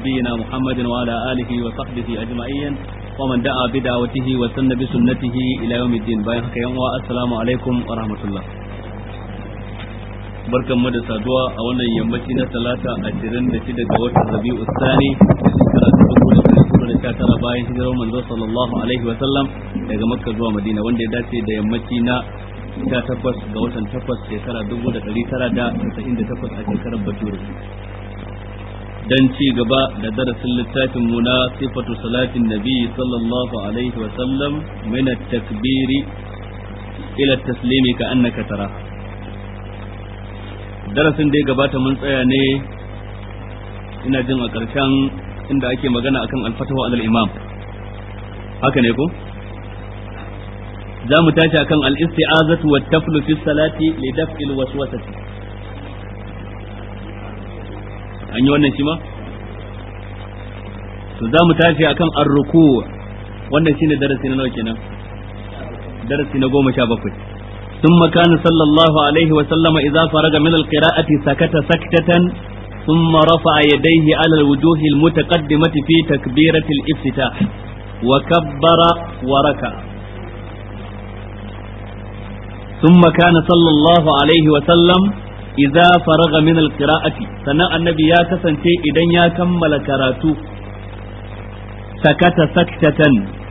نبينا محمد وعلى آله وصحبه أجمعين ومن دعا بدعوته وسن بسنته إلى يوم الدين بايحك يوم السلام عليكم ورحمة الله barkan mu da saduwa a wannan yammaci na talata ashirin da shida ga watan rabi'u sani shekara ta dubu da ɗari hudu da sha tara bayan hijirar manzo sallallahu alaihi wa sallam daga makka zuwa madina wanda ya dace da yammaci na sha takwas ga watan takwas shekara dubu da ɗari tara da tasa'in da takwas a shekarar bature dan ci gaba da darasin littafin mu na sifatu salatin nabi sallallahu alaihi wa sallam min at-takbiri ila at-taslimi ka annaka taraha darasin da ya gabata mun tsaya ne ina jin a ƙarshen inda ake magana akan alfatawa alal imam haka ne ko za mu tashi akan al-isti'azatu wa taflu fi salati li daf'il waswasati an yi wannan shi ma to za mu tashi akan ar-ruku wannan shine darasi na nawa kenan darasi na goma sha bakwai ثم كان صلى الله عليه وسلم إذا فرغ من القراءة سكت سكتة ثم رفع يديه على الوجوه المتقدمة في تكبيرة الافتتاح وكبر وركع ثم كان صلى الله عليه وسلم إذا فرغ من القراءة سنة النبي يا كسنتي إذن يا كمل كراتو سكت سكتة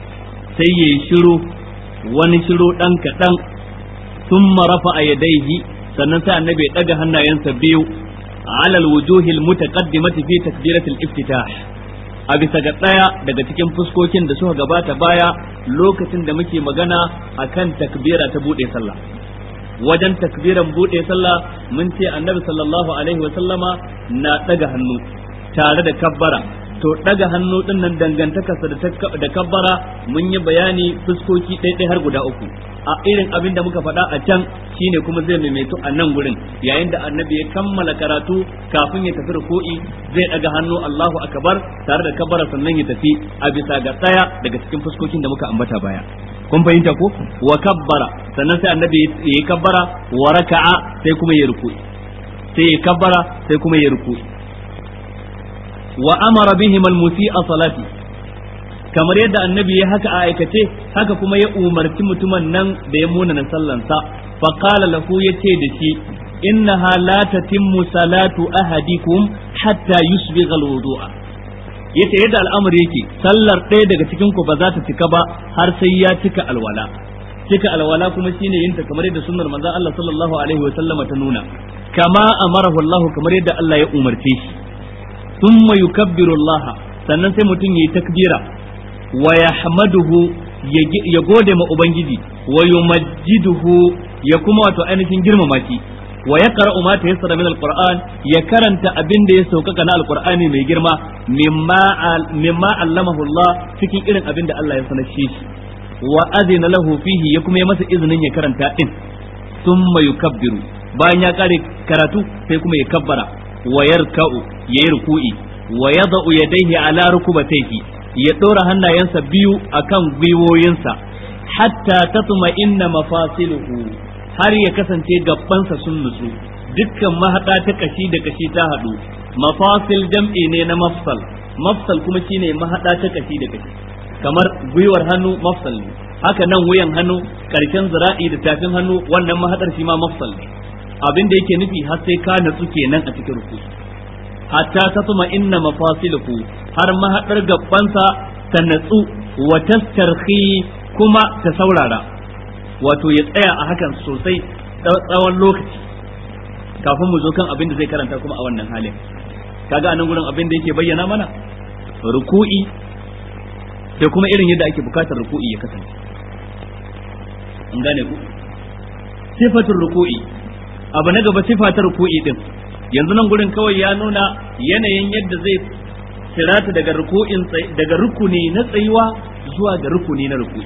سيشرو ونشرو دنك دنك ثم رفع يديه sannan sai annabi ya daga hannayensa biyu alal wujuhil mutaqaddimati fi takbiratil iftitah a bisa ga daya daga cikin fuskokin da suka gabata baya lokacin da muke magana akan takbira ta bude sallah wajen takbiran bude sallah mun ce annabi sallallahu alaihi wa sallama na daga hannu tare da kabbara to daga hannu din nan dangantakarsa da kabbara mun yi bayani fuskoki ɗaiɗai har guda uku a irin abin da muka faɗa a can shine kuma zai maimaito a nan gurin yayin da annabi ya kammala karatu kafin ya tafi ruku'i zai daga hannu Allahu akbar tare da kabbara sannan ya tafi a bisa ga tsaya daga cikin fuskokin da muka ambata baya kun fahimta ko wa kabbara sannan sai annabi ya yi kabbara wa raka'a sai kuma ya ruku'i sai ya kabbara sai kuma ya ruku'i wa amara bihim al-musi'a salati kamar yadda annabi ya haka a aikace haka kuma ya umarci mutumin nan da ya munana sallansa fa qala lahu yace da shi innaha la tatimmu salatu ahadikum hatta yusbigha al-wudu'a yace yadda al'amari yake sallar ɗaya daga cikin ku ba za ta cika ba har sai ya cika alwala cika alwala kuma shine yin ta kamar yadda sunnar manzon Allah sallallahu alaihi wa sallama ta nuna kama amarahu Allah kamar yadda Allah ya umarce shi thumma yukabbiru Allah sannan sai mutum yayi takbira wa yahmaduhu ya gode ma ubangiji wa yumajjiduhu ya kuma wato ainihin girmama shi wa yaqra'u ma tayassara min alquran ya karanta abin da ya saukaka na alqur'ani mai girma mimma mimma allamahu Allah cikin irin abin da Allah ya sanar shi wa azina lahu fihi ya kuma ya masa izinin ya karanta din thumma yukabbiru bayan ya kare karatu sai kuma ya kabbara wa yarka'u yayi ruku'i wa yada'u yadayhi ala rukubatayhi ya dora hannayensa biyu akan gwiwoyinsa hatta tatma inna mafasiluhu har ya kasance gabbansa sun nutsu dukkan mahada ta kashi da kashi ta hadu mafasil jam'i ne na mafsal mafsal kuma shine mahada ta kashi da kashi kamar gwiwar hannu mafsal ne haka nan wuyan hannu karshen zira'i da tafin hannu wannan mahadar shi ma mafsal ne abin da yake nufi har sai ka natsu kenan a cikin ruku hatta ta tuma inna mafasiluhu har mahadar gabbansa ta natsu wa tastarhi kuma ta saurara wato ya tsaya a hakan sosai tsawon lokaci kafin mu zo kan abin da zai karanta kuma a wannan halin kaga anan gurin abin da yake bayyana mana ruku'i da kuma irin yadda ake bukatar ruku'i ya kasance an gane ku sifatul ruku'i abu na gaba sifa ta ruku'i din yanzu nan gurin kawai ya nuna yanayin yadda zai tirata daga ruku'in daga rukuni na tsayuwa zuwa ga rukuni na ruku'i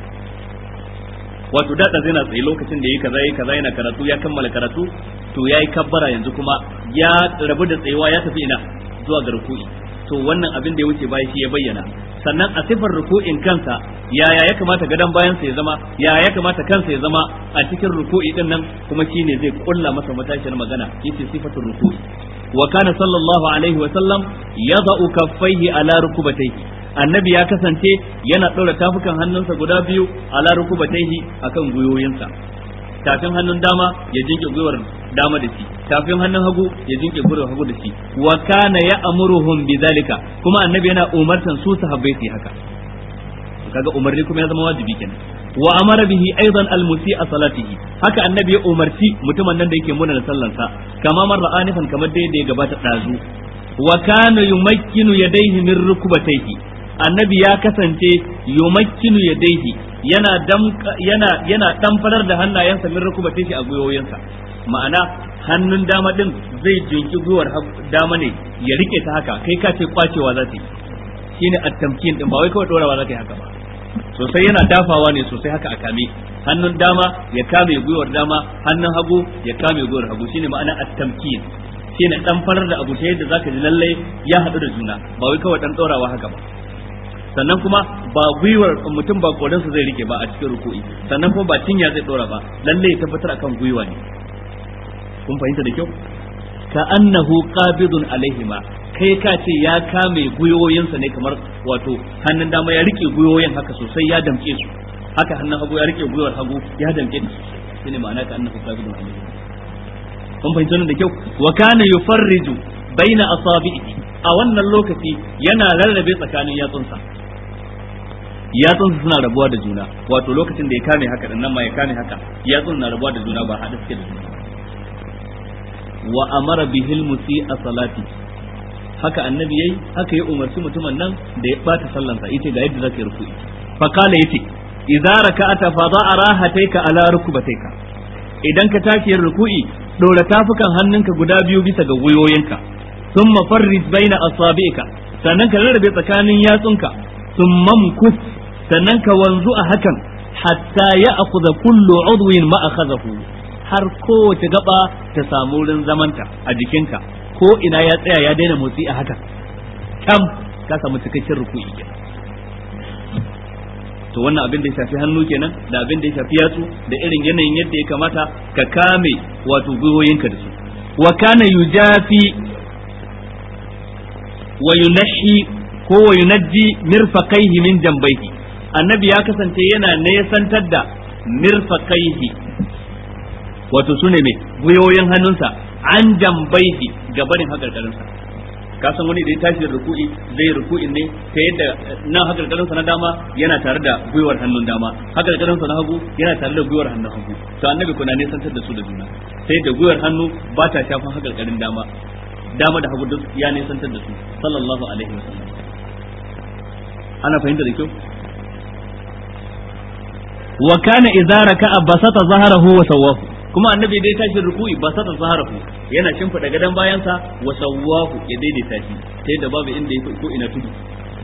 wato da zai na tsaye lokacin da yayi kaza yayi kaza yana karatu ya kammala karatu to yayi kabbara yanzu kuma ya rabu da tsayuwa ya tafi ina zuwa ga ruku'i to wannan abin da ya wuce baya shi ya bayyana sannan a sifar ruku'in kansa yaya ya kamata gadon bayan sa ya zama yaya ya kamata kansa ya zama a cikin ruku'i din nan kuma shine zai kulla masa matashiyar magana yace sifatul ruku'i wa kana sallallahu alaihi wa sallam yada'u kaffaihi ala rukubatayhi annabi ya kasance yana ɗora tafukan hannunsa guda biyu ala rukubatayhi akan gwiwoyinsa tafin hannun dama ya jinke gwiwar dama da shi tafin hannun hagu ya jinke gwiwar hagu da shi wa kana ya amuruhum bidhalika kuma annabi yana umartan su sahabbai su haka kaga umarni kuma ya zama wajibi kenan wa amara bihi aidan almusi a salatihi haka annabi ya umarci mutumin nan da yake muna da sallansa kama marra anifan kamar da ya gabata dazu wa kana yumakkinu yadayhi min rukbatayhi annabi ya kasance yumakkinu yadayhi yana damka yana yana damfarar da hannayensa min rukbatayhi a gwiwoyinsa ma'ana hannun dama din zai jinki gwiwar dama ne ya rike ta haka kai ka ce kwacewa za ta yi shine at-tamkin din ba wai kawai dorawa za ta yi haka ba sosai yana dafawa ne sosai haka a kame hannun dama ya kame gwiwar dama hannun hagu ya kame gwiwar hagu shine ma'ana at-tamkin shine dan farar da abu ta yadda zaka ji lalle ya hadu da juna ba wai kawai dan dorawa haka ba sannan kuma ba gwiwar mutum ba kodansa zai rike ba a cikin ruku'i sannan kuma ba cinya zai dora ba lalle ya tabbatar akan gwiwa ne kun fahimta da kyau ka annahu qabidun alaihima kai ka ce ya kame gwiwoyinsa ne kamar wato hannun dama ya rike gwiwoyin haka sosai ya damke su haka hannun hagu ya rike gwiwar hagu ya damke su shine ma'ana ka annahu qabidun alaihima kun fahimta nan da kyau wa kana yufarriju baina asabi'i a wannan lokaci yana rarrabe tsakanin yatsunsa yatsunsa suna rabuwa da juna wato lokacin da ya kame haka dan nan ma ya kame haka yatsun na rabuwa da juna ba hada suke da juna wa amara bihil musi'a salati haka annabi yayi haka ya umarci mutumin nan da ya bata sallansa yace ga yadda zaka yi ruku'i fa kala yace idza raka'ata fa da'a rahataika ala rukbatayka idan ka tashi yin ruku'i dora tafukan hannunka guda biyu bisa ga gwiwoyinka thumma farrij baina asabi'ika sannan ka rarrabe tsakanin yatsunka thumma mkus sannan ka wanzu a hakan hatta ya akhudha kullu udwin ma akhadahu har kowace gaba ta samu wurin zamanta a jikinka ko ina ya tsaya ya daina motsi a haka kam ka samu cikakken ruku'i kenan to wannan abin da ya shafi hannu kenan da abin da ya shafi yatsu da irin yanayin yadda ya kamata ka kame wato gwiwoyinka da su wa kana yujafi wa yunahi ko wa yunajji mirfaqaihi min jambayhi annabi ya kasance yana nesantar da mirfaqaihi wato sune mai gwiwoyin hannunsa an jambaihi gabanin hakarkarinsa ka san wani da ya tashi da ruku'i zai ruku'in ne ta yadda nan hakarkarinsa na dama yana tare da gwiwar hannun dama hakarkarinsa na hagu yana tare da gwiwar hannun hagu to annabi kuna ne santar da su da juna sai da gwiwar hannu ba ta shafan hakarkarin dama dama da hagu duk ya ne santar da su sallallahu alaihi wasallam ana fahimta da kyau wa kana idza raka'a basata zaharahu wa sawahu kuma annabi dai tashi ruku'i ba sa zaharahu yana shimfida gadan bayansa wa sawwahu ya daidaita shi sai da babu inda yake ko ina tudu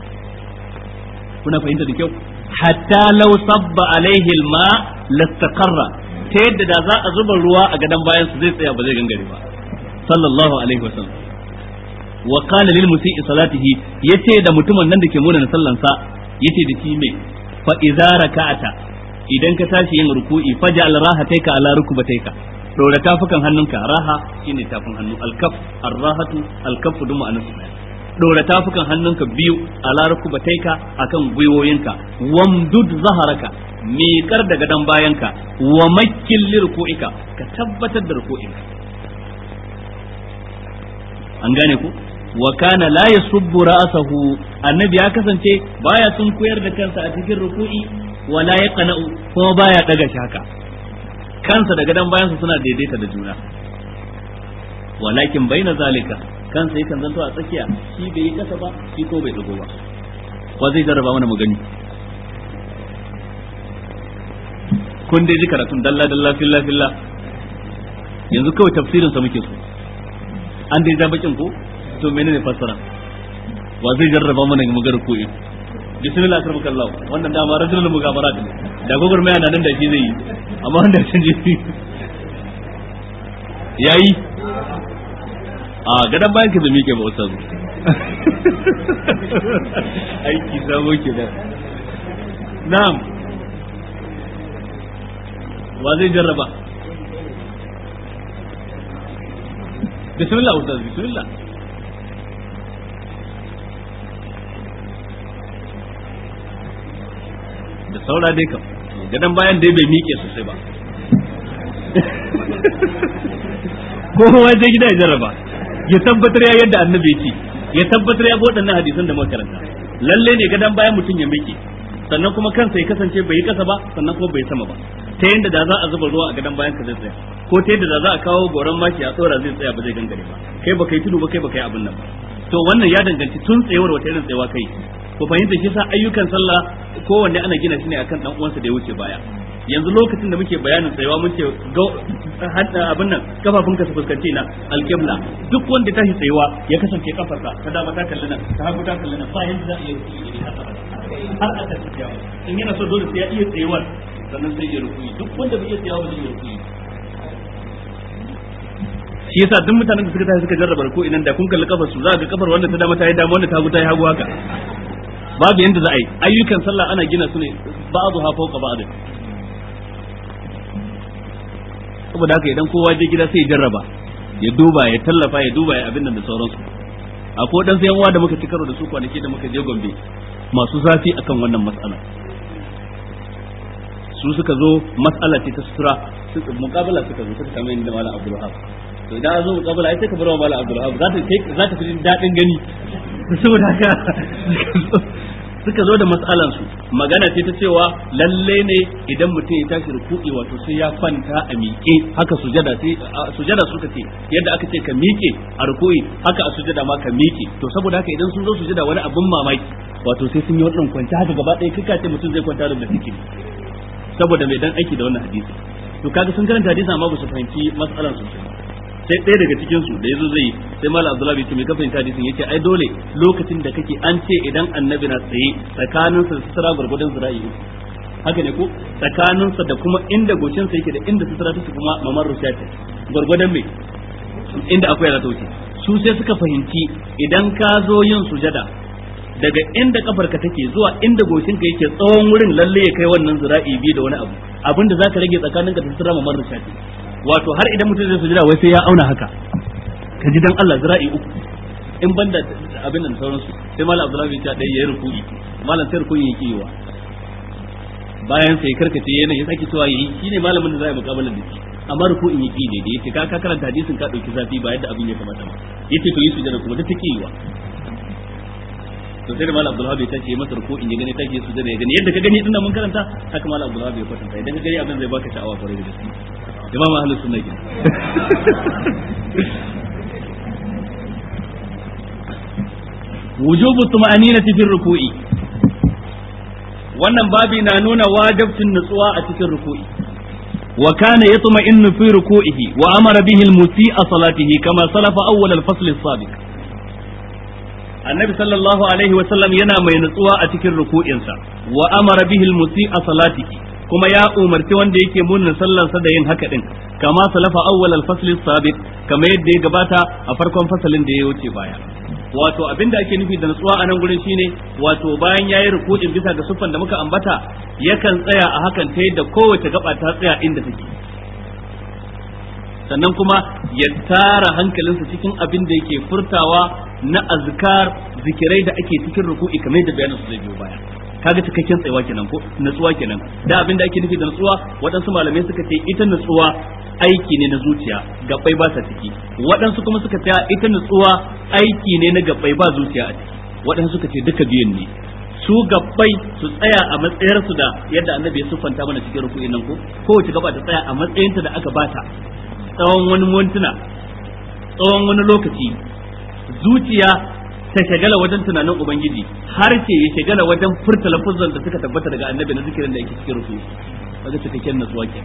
kuna fahimta da kyau hatta law sabba alaihi alma lastaqarra ta yadda da za a zuba ruwa a gadan bayansa zai tsaya ba zai gangare ba sallallahu alaihi wa sallam wa qala lil musii salatihi yace da mutumin nan da ke muna sallansa yace da shi me fa idza raka'ata idan ka tashi yin ruku'i faj'al rahataika ala rukbataika dora tafukan hannunka raha shine tafin hannu alkaf arrahatu alkafu duma anasu dora tafukan hannunka biyu ala rukbataika akan gwiwoyinka wamdud zaharaka miƙar da gadon bayanka wa makkil lirku'ika ka tabbatar da ruku'inka an gane ku wa kana la yasubbu ra'sahu annabi ya kasance baya sun koyar da kansa a cikin ruku'i wala ya qana'u kuma baya daga shi haka kansa da gadan bayansa suna daidaita da juna walakin baina zalika kansa yakan zanto a tsakiya shi bai yi kasa ba shi ko bai dago ba wa zai jarraba mana mu gani kun dai ji karatun dalla dalla filla filla yanzu kawai tafsirin sa muke so an dai ja bakin ko to menene fassara wa zai jarraba mana mu gar ko bismillah kar maka Allah wannan dama rajulul mugabarat ne da gogor mai nan da shi zai yi amma wanda sun je yayi a gadan bayan ka zame ke ba ustaz aiki sabo ke da na'am wa zai jarraba bismillah ustaz bismillah da saura dai kam gadan bayan dai bai miƙe sosai ba kowa je gida ya jarraba ya tabbatar ya yadda annabi ce ya tabbatar ya bi waɗannan hadisan da muka karanta lalle ne gadan bayan mutum ya miƙe sannan kuma kansa ya kasance bai yi kasa ba sannan kuma bai sama ba ta yadda da za a zuba ruwa a gadan bayan ka zai tsaya ko ta yadda da za a kawo goron maki a tsora zai tsaya ba zai gangare ba kai ba kai tudu ba kai ba kai abin nan ba to wannan ya danganci tun tsayawar wata irin tsayawa kai ku fahimta shi sa ayyukan sallah kowanne ana gina shi ne akan dan uwansa da ya wuce baya yanzu lokacin da muke bayanin tsayawa mun ce abin nan kafafun ka su fuskanci na alkibla duk wanda tashi tsayawa ya kasance kafarsa ta dama ta kalli nan ta hagu ta kalli nan ba yanda za a iya rukuyi ne har aka tafiya in yana so dole sai ya iya tsayawar sannan sai ya rukuyi duk wanda bai iya tsayawa ba zai iya rukuyi shi yasa duk mutanen da suka tashi suka jarraba ko inan da kun kalli kafar su za ga kafar wanda ta dama ta yi dama wanda ta hagu ta yi hagu haka babu yanda za a yi ayyukan sallah ana gina su ne ba'adu ha fawqa ba'd saboda haka idan kowa je gida sai ya jarraba ya duba ya tallafa ya duba ya abin nan da sauransu akwai dan sayan da muka ci karo da su kwanaki da muka je Gombe masu zafi akan wannan matsala su suka zo matsala ce ta sutura mukabala suka zo suka samu inda malam Abdul Wahab to idan an zo mukabala ai sai ka bar wa malam Abdul Wahab za ta za ta fi dadin gani saboda haka suka zo da matsalan su magana ce ta cewa lalle ne idan mutum ya tashi ruku'i wato sai ya kwanta a miƙe haka sujada sai sujada suka ce yadda aka ce ka miƙe a ruku'i haka a sujada ma ka miƙe to saboda haka idan sun zo sujada wani abin mamaki wato sai sun yi wannan kwanta haka gaba ɗaya kika ce mutum zai kwanta da sikiri saboda mai dan aiki da wannan hadisi to kaga sun karanta hadisi amma ba su fahimci matsalan sosai sai ɗaya daga cikin su da yazo zai sai malam abdullahi ce mai ka fahimta hadisin yace ai dole lokacin da kake an ce idan annabi na tsaye tsakanin sa sutura gurgurdan zira'i haka ne ko tsakanin sa da kuma inda goshin sa yake da inda sutura take kuma mamar rushati gurgurdan me inda akwai za ta wuce su sai suka fahimci idan ka zo yin sujada daga inda kafarka take zuwa inda goshinka yake tsawon wurin lalle ya kai wannan zira'i biyu da wani abu abinda zaka rage tsakaninka da sutura mamar rushati wato har idan mutum zai sujada wai sai ya auna haka ka ji dan Allah zira'i uku in banda abin nan sauransu sai malam abdullahi ya dai yayi ruku'i malam sai ruku'i yake yiwa bayan sai karkace yana ya saki cewa yayi shine malamin da zai mukabalar da shi amma ruku'in yake ne da yace ka ka karanta hadisin ka dauki zafi ba yadda abin ya kamata ba yace to yi sujada kuma duk take yiwa to sai da malam abdullahi ya tace masa ruku'in ya gani take sujada ya gani yadda ka gani dinnan mun karanta haka malam abdullahi ya kwatanta idan ka gani abin zai baka sha'awa kwarai da gaske imam ahlus sunna ke wujubu tuma'aninati fi ruku'i wannan babi na nuna wajibcin nutsuwa a cikin ruku'i wa kana yatma'innu fi ruku'ihi wa amara bihi al-musii'a salatihi kama salafa awwal al-fasl as-sabiq annabi sallallahu alaihi wa sallam yana mai nutsuwa a cikin ruku'insa wa amara bihi al-musii'a salatihi kuma ya umarci wanda yake munnin sallarsa da yin haka din kama salafa awwal al-fasl as-sabiq kama yadda ya gabata a farkon fasalin da ya wuce baya wato abinda ake nufi da nutsuwa a nan gurin shine wato bayan yayi ruku'in bisa ga siffan da muka ambata yakan tsaya a hakan ta yadda kowace gaba ta tsaya inda take sannan kuma ya tara hankalinsa cikin abin da yake furtawa na azkar zikirai da ake cikin ruku'i kamar yadda bayanin su zai biyo baya kaga cikakken tsayawa kenan ko natsuwa kenan da abin da ake nufi da natsuwa waɗansu malamai suka ce ita natsuwa aiki ne na zuciya gabbai ba sa ciki waɗansu kuma suka ce ita natsuwa aiki ne na gabbai ba zuciya a ciki waɗansu suka ce duka biyun ne su gabbai su tsaya a matsayar su da yadda annabi ya siffanta mana cikin ruku'in nan ko kowace gaba ta tsaya a matsayinta da aka bata tsawon wani mintuna tsawon wani lokaci zuciya ta shagala wajen tunanin ubangiji har ce ya shagala wajen furta lafuzan da suka tabbata daga annabi na zikirin da yake cikin ruku kaga cikakken natsuwa ke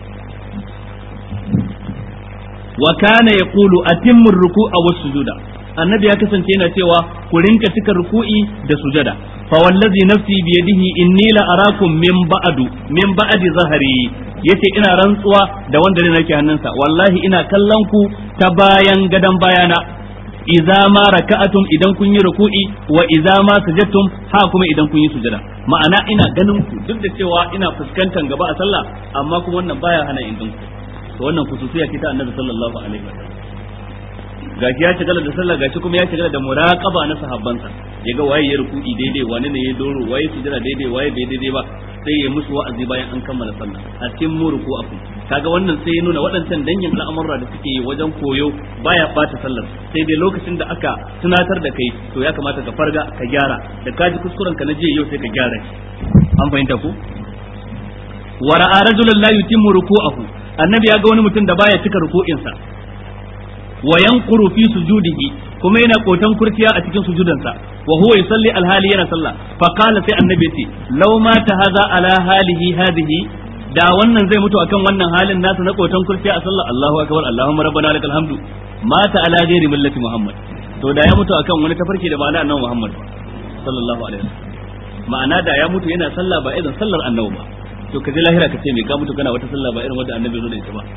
wa kana yaqulu atimmu ruku'a was sujuda annabi ya kasance yana cewa ku rinka cika ruku'i da sujada fa wallazi nafsi bi yadihi inni la arakum min ba'du min ba'di zahri yace ina rantsuwa da wanda ne nake hannunsa wallahi ina kallon ku ta bayan gadan bayana idza ma raka'atum idan kun yi ruku'i wa idza ma sajadtum ha kuma idan kun yi sujada ma'ana ina ganin ku duk da cewa ina fuskantar gaba a sallah amma kuma wannan baya hana in ku to wannan kususiya ce ta annabi sallallahu alaihi wasallam gashi ya shigala da sallah gashi kuma ya shigala da muraqaba na sahabbansa yaga waye ya ruku'i daidai wani ne ya doro waye sujada daidai waye bai daidai ba sai ya musu wa'azi bayan an kammala sallah a cikin muruku afu kaga wannan sai ya nuna waɗancan dangin al'amura da suke yi wajen koyo baya bata sallar sai dai lokacin da aka tunatar da kai to ya kamata ka farga ka gyara da kaji kuskuren ka na jiya yau sai ka gyara shi an fahimta ku wa ra'a rajulan la yutimmu ruku'ahu annabi ya ga wani mutum da baya cika ruku'insa wa yanquru fi sujudihi kuma yana kotan kurciya a cikin sujudansa wa huwa yusalli alhali yana sallah fa qala sai annabi ce law mata hadha ala halihi hadhihi da wannan zai mutu akan wannan halin nasa na kotan kurciya a sallah Allahu akbar Allahumma rabbana lakal hamdu mata ala ghairi millati Muhammad to da ya mutu akan wani tafarki da ba na annabi Muhammad ba sallallahu alaihi wasallam ma'ana da ya mutu yana sallah ba irin sallar annabi ba to ka je lahira ka ce me ka mutu kana wata sallah ba irin wanda annabi zo da ita ba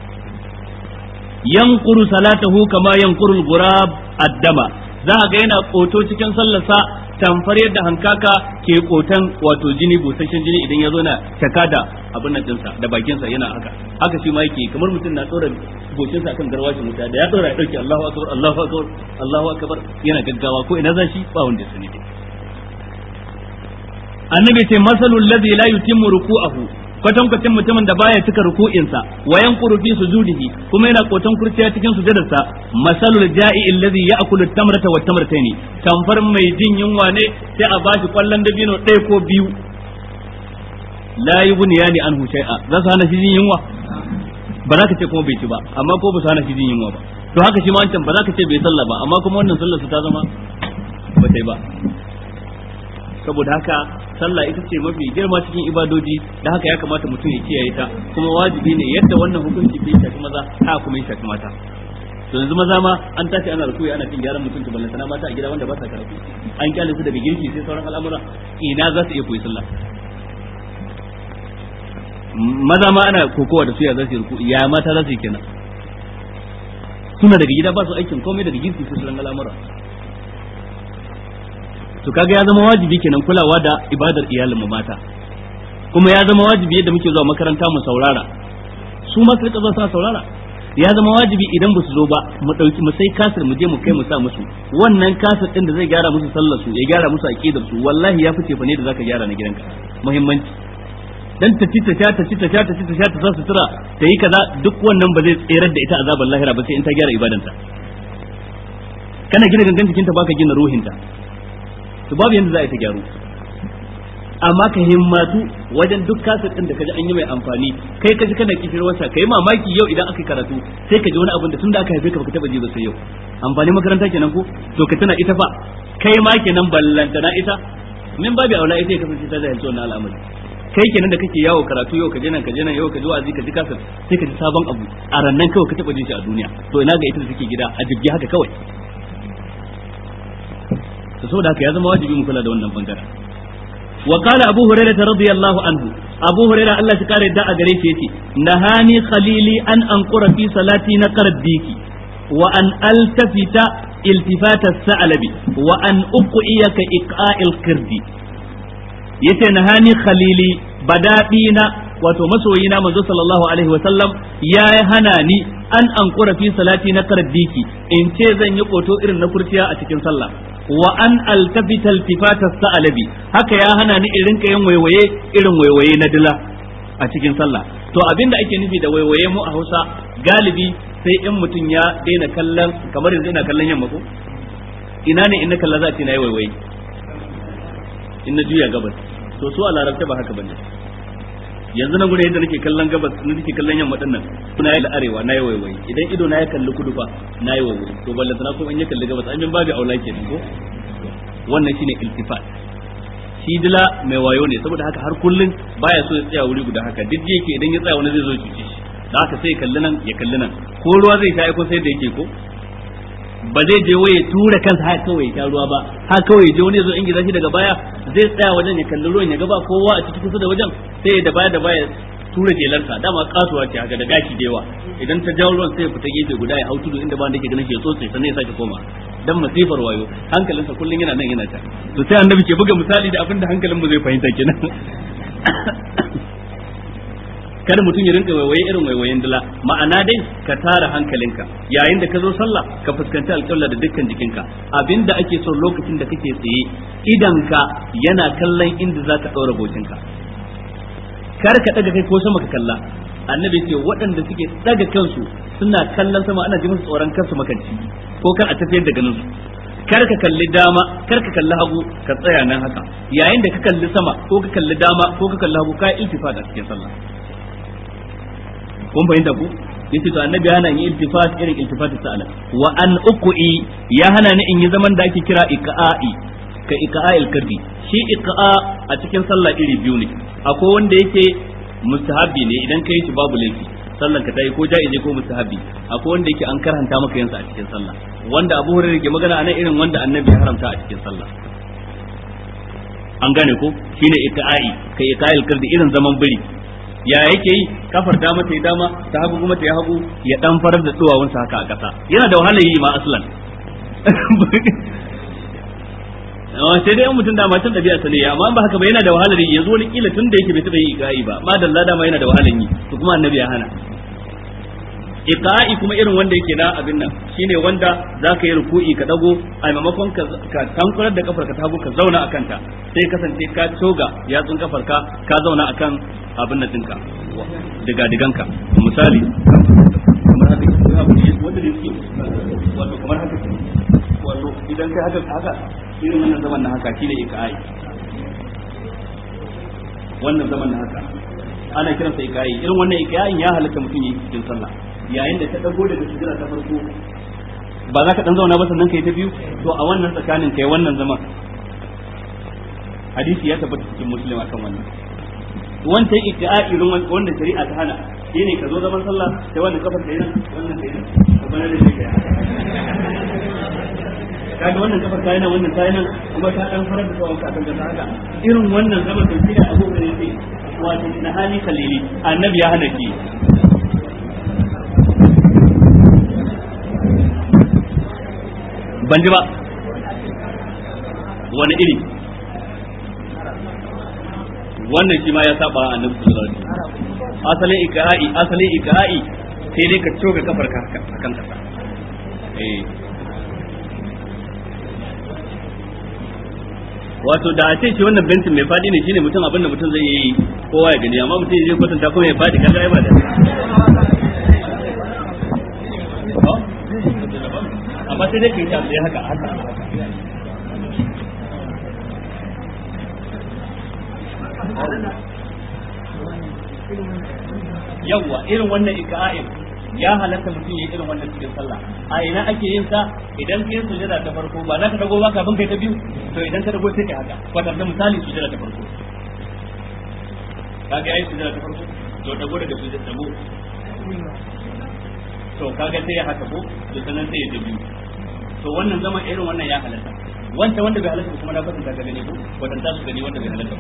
yanquru salatahu kama yanquru al-ghurab ad-dama za ga yana koto cikin sallarsa tamfar yadda hankaka ke kotan wato jini busasshen jini idan ya zo na taka da abin nan dinsa da bakinsa yana haka haka shi ma yake kamar mutum na tsora goshinsa akan garwashin wuta da ya tsora ya dauke Allahu akbar Allahu akbar Allahu akbar yana gaggawa ko ina zashi ba wanda ya sani annabi ce masalul ladhi la yutimmu ruku'ahu kwatankwacin mutumin da baya cika ruku'insa wa yanquru fi sujudihi kuma yana kotan kurciya cikin sujudarsa masalul ja'i alladhi ya'kulu tamrata wa tamrataini tamfar mai jin yunwa ne sai a bashi kwallon dabino ɗaya ko biyu la yubniyani anhu shay'a za su hana shi jin yunwa ba za ka ce kuma bai ci ba amma ko ba su hana shi jin yunwa ba to haka shi ma wancan ba za ka ce bai sallah ba amma kuma wannan sallar su ta zama ba ta yi ba saboda haka sallah ita ce mafi girma cikin ibadoji da haka ya kamata mutum ya kiyaye ta kuma wajibi ne yadda wannan hukunci bai shafi maza haka kuma ya shafi mata to yanzu maza ma an tashi ana rukuyi ana cin gyaran mutum ballan sana mata a gida wanda ba sa karatu an kyale su daga girki sai sauran al'amura ina za su iya koyi sallah maza ma ana kokowa da su ya za su yi rukuyi ya mata za su yi kenan suna daga gida ba su aikin komai daga girki sai sauran al'amura to kaga ya zama wajibi kenan kulawa da ibadar iyalin mu mata kuma ya zama wajibi yadda muke zuwa makaranta mu saurara su ma su zuwa suna saurara ya zama wajibi idan ba su zo ba mu dauki mu sai kasir mu je mu kai mu sa musu wannan kasir din da zai gyara musu sallar su ya gyara musu aqidar su wallahi ya fice fa ne da zaka gyara na gidanka muhimmanci dan ta ci ta sha ta ci ta sha ta ci ta sha ta sa sutura ta yi kaza duk wannan ba zai tserar da ita azabar lahira ba sai in ta gyara ibadanta kana gina gangan jikinta baka gina ruhinta to babu yanda za a yi ta gyaru amma ka himmatu wajen duk kasar din da kaji an yi mai amfani kai kaji kana kishirwarsa kai mamaki yau idan aka karatu sai ka ji wani abin da tun da aka haife ka baka taba ji ba sai yau amfani makaranta kenan ko to ka tana ita fa kai ma kenan ballantana ita min babu aula ita ya kasance ta jahilci wannan al'amari kai kenan da kake yawo karatu yau ka je nan ka je nan yau ka ji wa'azi ka ji kasar sai ka ji sabon abu a rannan kawai ka taba jin shi a duniya to ina ga ita da take gida a jibgi haka kawai to saboda haka ya zama wajibi mu kula da wannan bangaren wa qala abu hurairah radiyallahu anhu abu hurairah Allah shi kare da a gare shi yace nahani khalili an anqura fi salati na qaraddiki wa an altafita iltifata sa'alabi wa an uqiyaka iqa'il qirdi yace nahani khalili badadina wato masoyina manzo sallallahu alaihi wa sallam ya hana ni an ankura fi salati na qaraddiki in ce zan yi koto irin na kurciya a cikin sallah wa an altafita iltifata sa'alabi haka ya hana ni irin kayan waiwaye irin waiwaye na dila a cikin sallah to abinda ake nufi da waiwaye mu a Hausa galibi sai in mutum ya daina kallon kamar yanzu ina kallon yamma ko ina ne in na kalla za a ce na yi waiwaye in na juya gabas to su a larabta ba haka bane yanzu na gure yadda nake kallon gabas na nake kallon yamma dinnan kuna yi arewa na yi waiwaye idan ido na ya kalli kudu fa na yi waiwaye to ballanta na kuma in ya kalli gabas an min babu aula ke ko wannan shine iltifat shi dila mai wayo ne saboda haka har kullun baya so ya tsaya wuri guda haka duk yake idan ya tsaya wani zai zo ya cuce shi da haka sai ya kalli nan ya kalli nan ko ruwa zai sha ko sai da yake ko ba zai je waye tura kansa haka kawai ta ruwa ba haka kawai je wani zo in gida shi daga baya zai tsaya wajen ya kalli ruwan ya ga ba kowa a cikin kusa da wajen sai da baya da baya tura jelarsa dama kasuwa ce haka da gashi da yawa idan ta jawo ruwan sai ya fita gefe guda ya hau tudu inda ba da yake ganin shi ya tsotse sannan ya sake koma dan masifar wayo hankalinsa kullun yana nan yana ta to sai annabi ke buga misali da abin da hankalin mu zai fahimta kenan kada mutum ya rinka waiwaye irin waiwayen dila ma'ana dai ka tara hankalinka yayin da ka zo sallah ka fuskanci alƙibla da dukkan jikinka abinda ake so lokacin da kake tsaye idanka yana kallon inda za ka ɗaura bokinka kar ka ɗaga kai ko sama ka kalla annabi ce waɗanda suke ɗaga kansu suna kallon sama ana ji musu tsoron kansu makanci ko kar a tafiyar da ganin su kar ka kalli dama kar ka kalli hagu ka tsaya nan haka yayin da ka kalli sama ko ka kalli dama ko ka kalli hagu ka iltifat a cikin sallah kun fahimta ku yace to annabi hana yin iltifat irin iltifat sa'ala wa an uqi ya hana ni in yi zaman da ake kira iqa'i ka iqa'il kardi shi iqa'a a cikin sallah iri biyu ne akwai wanda yake mustahabi ne idan kai shi babu laifi sallan ka tayi ko ja'izi ko mustahabi akwai wanda yake an karanta maka yansa a cikin sallah wanda Abu Hurairah ke magana anan irin wanda Annabi ya haramta a cikin sallah an gane ko shine iqa'i kai iqa'il kardi irin zaman biri ya yake yi kafar dama ta yi dama ta hagu kuma ta yi hagu ya dan farar da duwawunsa haka a ƙasa yana da wahala yi ma aslan sai dai mutum da matan ɗabi'a sa ne amma ba haka ba yana da wahalar yi yanzu wani kila tun da yake bai taɓa yi iqa'i ba ma dalla dama yana da wahalar yi to kuma annabi ya hana iqa'i kuma irin wanda yake na abin nan shine wanda zaka yi ruku'i ka dago a maimakon ka ka tankurar da kafar ka ta hagu ka zauna akan ta sai kasance ka toga yatsun kafar ka ka zauna akan abin nan dinka diga diganka misali kamar haka wanda ne suke wato kamar haka wato idan kai haka haka irin wannan zaman na haka shine iqa'i wannan zaman na haka ana kiransa iqa'i irin wannan iqa'in ya halatta mutum yi cikin sallah yayin da ka dago daga sujada ta farko ba za ka dan zauna ba sannan kai ta biyu to a wannan tsakanin kai wannan zaman hadisi ya tabbata cikin muslim akan wannan wancan iqa'i irin wanda shari'a ta hana shine ka zo zaman sallah sai wannan kafar ta yana wannan ta yana ka bana da shi kaga wannan kafar ta yana wannan ta yana kuma ta dan farar da tsawon ka ta haka irin wannan zaman da shine abu da yake wato na hali kalili annabi ya hana ki ban ji ba wani iri wannan shi ma ya saba a annabi sallallahu alaihi wasallam asalin ikra'i asalin ikra'i sai dai ka coga kafar ka akan kasa eh wato da a ce shi wannan bentin mai fadi ne shine mutum abin da mutum zai yi kowa ya gani amma mutum ya je kwatanta kuma ya fadi kaga ai ba da amma sai dai ka yi ta sai haka haka yawwa irin wannan ika'in ya halatta mutum ya irin wannan cikin sallah a ina ake yin sa idan kai sujada ta farko ba za ka dago ba kafin kai ta biyu to idan ka dago sai ka haka kwatanta misali sujada ta farko kaga yayi sujada ta farko to dago daga sujada dago to kaga sai ya haka ko to sanan sai ya ta biyu to wannan zama irin wannan ya halatta wanda wanda bai halatta kuma na kwatanta ka gani ko kwatanta su gani wanda bai halatta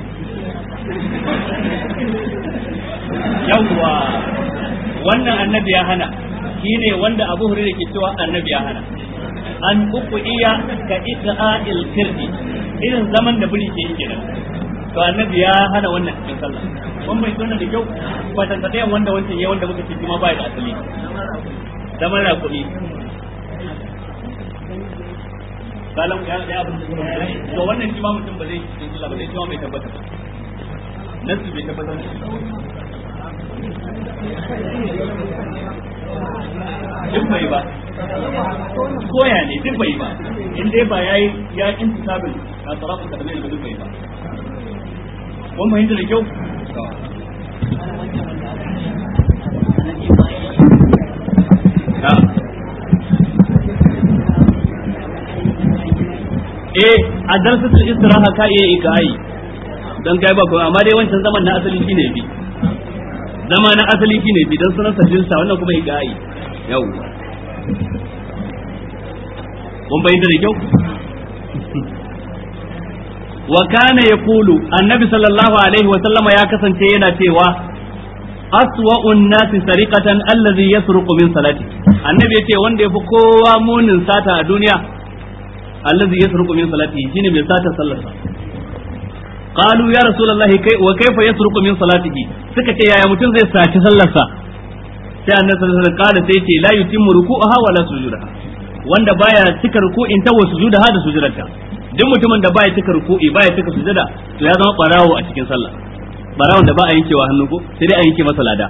yawwa wannan annabi ya hana shine wanda Abu Hurairah ke cewa annabi ya hana an uku iya ka iqa'il kirdi irin zaman da buri ke yi kenan to annabi ya hana wannan cikin sallah kun bai tona da kyau kwatanta ɗayan wanda wancan ya wanda muka ce kuma ba da asali zaman raƙumi kalan ya ya abin da to wannan shi ma mutum ba zai cikin sallah ba zai shi ma bai tabbata ba nasu bai tabbata duk bai ba koya ne duk bai ba in dai ba yayi ya intisabin a tsarafin ka da mai duk bai ba kun fahimta da kyau eh a darsatul istiraha ka iya yi kai dan kai ba ko amma dai wancan zaman na asali shine bi zama na asali shine bi dan sunan sajinsa wannan kuma igai yau kun bayyana da kyau wa kana yaqulu annabi sallallahu alaihi wa sallama ya kasance yana cewa aswa'un nasi sariqatan allazi yasruqu min salati annabi yace wanda yafi kowa munin sata a duniya allazi yasruqu min salati shine mai sata sallarsa qalu ya rasulullahi kai wa kaifa yasruqu min salatihi suka ce yaya mutum zai saci sallarsa sai annabi sallallahu alaihi wasallam sai ce la yutimmu ruku'aha wala sujudaha wanda baya cika ruku'in ta wa sujudaha da sujudarta duk mutumin da baya cika ruku'i baya cika sujada to ya zama barawo a cikin sallah barawon da ba a yankewa hannu ko sai dai a yanke masa lada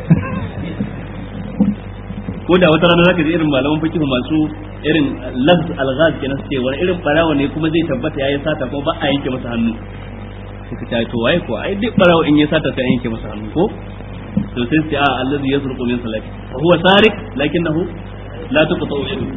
ko da wata rana zaka ji irin malaman fiqh masu irin lafz alghaz kenan suke wani irin barawo ne kuma zai tabbata yayi sata kuma ba a yanke masa hannu suka ta to waye ko ai duk barawo in ya sata sai yanke masa hannu ko to sai sai a allazi yasruqu min salati fa huwa sariq lakinnahu la tuqta'u yadu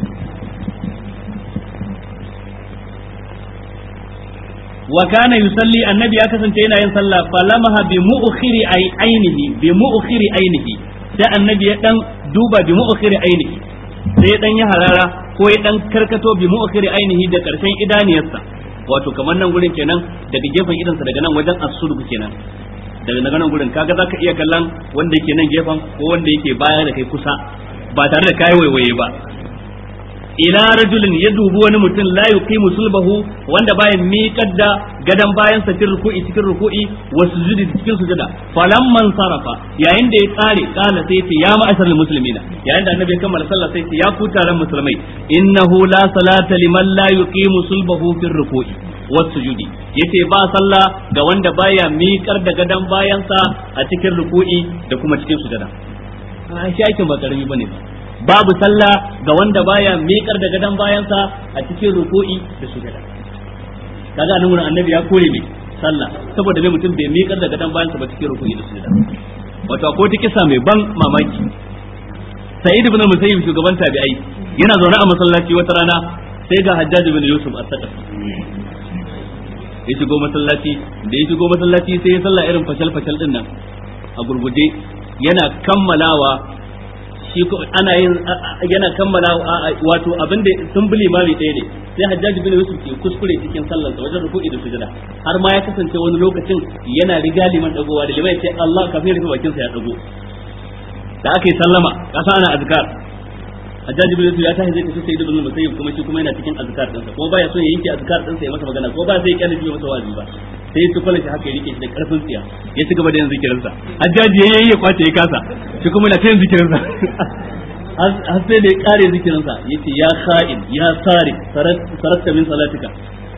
wa kana yusalli annabi ya kasance yana yin sallah falamaha bi mu'khiri ay ainihi bi mu'khiri ainihi sai annabi ya dan duba bi mu'khiri ainihi sai dan ya harara ko ya dan karkato bi mu'khiri ainihi da karshen idaniyarsa wato kamar nan gurin kenan daga gefen idansa daga nan wajen as-sulb kenan daga daga nan gurin kaga zaka iya kallon wanda yake nan gefen ko wanda yake baya da kai kusa ba tare da kai waiwaye ba ila rajulin ya dubi wani mutum la yuqimu sulbahu wanda baya miƙar da gadan bayan sa cikin ruku'i cikin ruku'i wa sujudi cikin sujada falamman sarafa yayin da ya tsare kana sai ce ya ma'asharul muslimina yayin da annabi ya kammala sallah sai ce ya ku taron musulmai innahu la salata liman la yuqimu sulbahu fil ruku'i was sujudi yace ba sallah ga wanda baya miƙar da gadan bayan sa a cikin ruku'i da kuma cikin sujada a shi aikin ba karami bane ba babu sallah ga wanda baya miƙar da gadon bayansa a cikin ruku'i da sujada kaga nan wurin annabi ya kore mai sallah saboda mai mutum bai miƙar da gadon bayansa ba cikin ruku'i da sujada wato akwai ta kisa mai ban mamaki sa'id ibn musayyib shugaban tabi'ai yana zaune a masallaci wata rana sai ga hajjaj ibn yusuf as-saqafi ya shigo masallaci da ya shigo masallaci sai ya sallah irin fashal fashal din nan a gurguje yana kammalawa shi ana yin yana kammala wato abin da sun bi limami ɗaya ne sai hajjaj bin yusuf ke kuskure cikin sallar sa wajen ruku'i da sujada har ma ya kasance wani lokacin yana riga liman dagowa da liman sai Allah kafin rufe bakin sa ya dago da aka yi sallama kasa ana azkar hajjaj bin yusuf ya tashi zai tafi sayyid ibn musayyib kuma shi kuma yana cikin azkar din sa kuma baya son ya yanke azkar din sa ya masa magana ko ba sai ya kyale masa wazi ba sai ya tukwala shi haka ya rike shi da karfin tsiya ya ci gaba da yin zikirinsa hajjaji ya yi ya kwace ya kasa shi kuma na ta yin zikirinsa har sai da ya kare zikirinsa ya ce ya kha'in ya sari saratta min salatika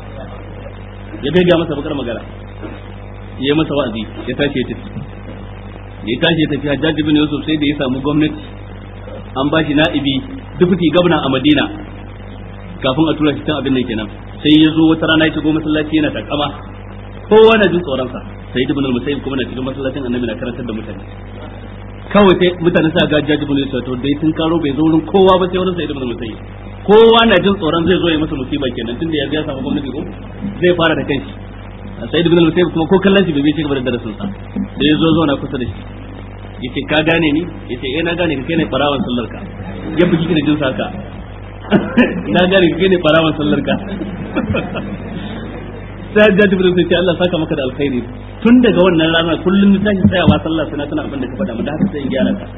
ya gaiga masa bakar magana ya yi masa wa'azi ya tashi ya tafi ya tashi ya tafi hajjaji bin yusuf sai da ya samu gwamnati an ba shi na'ibi dufuti gwamna a madina kafin a tura shi can abin nan kenan sai ya zo wata rana ya shigo masallaci yana takama kowa na jin tsoronsa sai ibn al-musayyib kuma na cikin masallacin annabi na karantar da mutane kawai sai mutane sa ga jaji ibn yusuf to dai sun karo bai zo wurin kowa ba sai wurin sai ibn al-musayyib kowa na jin tsoron zai zo ya masa musiba kenan tunda ya ya samu gwamnati ko zai fara da kanshi sai ibn al-musayyib kuma ko kallon shi bai bai cigaba da darasin sa sai ya zo zo na kusa da shi yace ka gane ni yace eh na gane ka kai ne farawan sallar ka ya bugi kina jin saka na gane ka kai ne farawan sallar ka sai hajjaji bin sai ce Allah saka maka da alkhairi tun daga wannan rana kullum ta tashi tsayawa sallah suna tana abin da ka faɗa mu da haka sai in gyara ka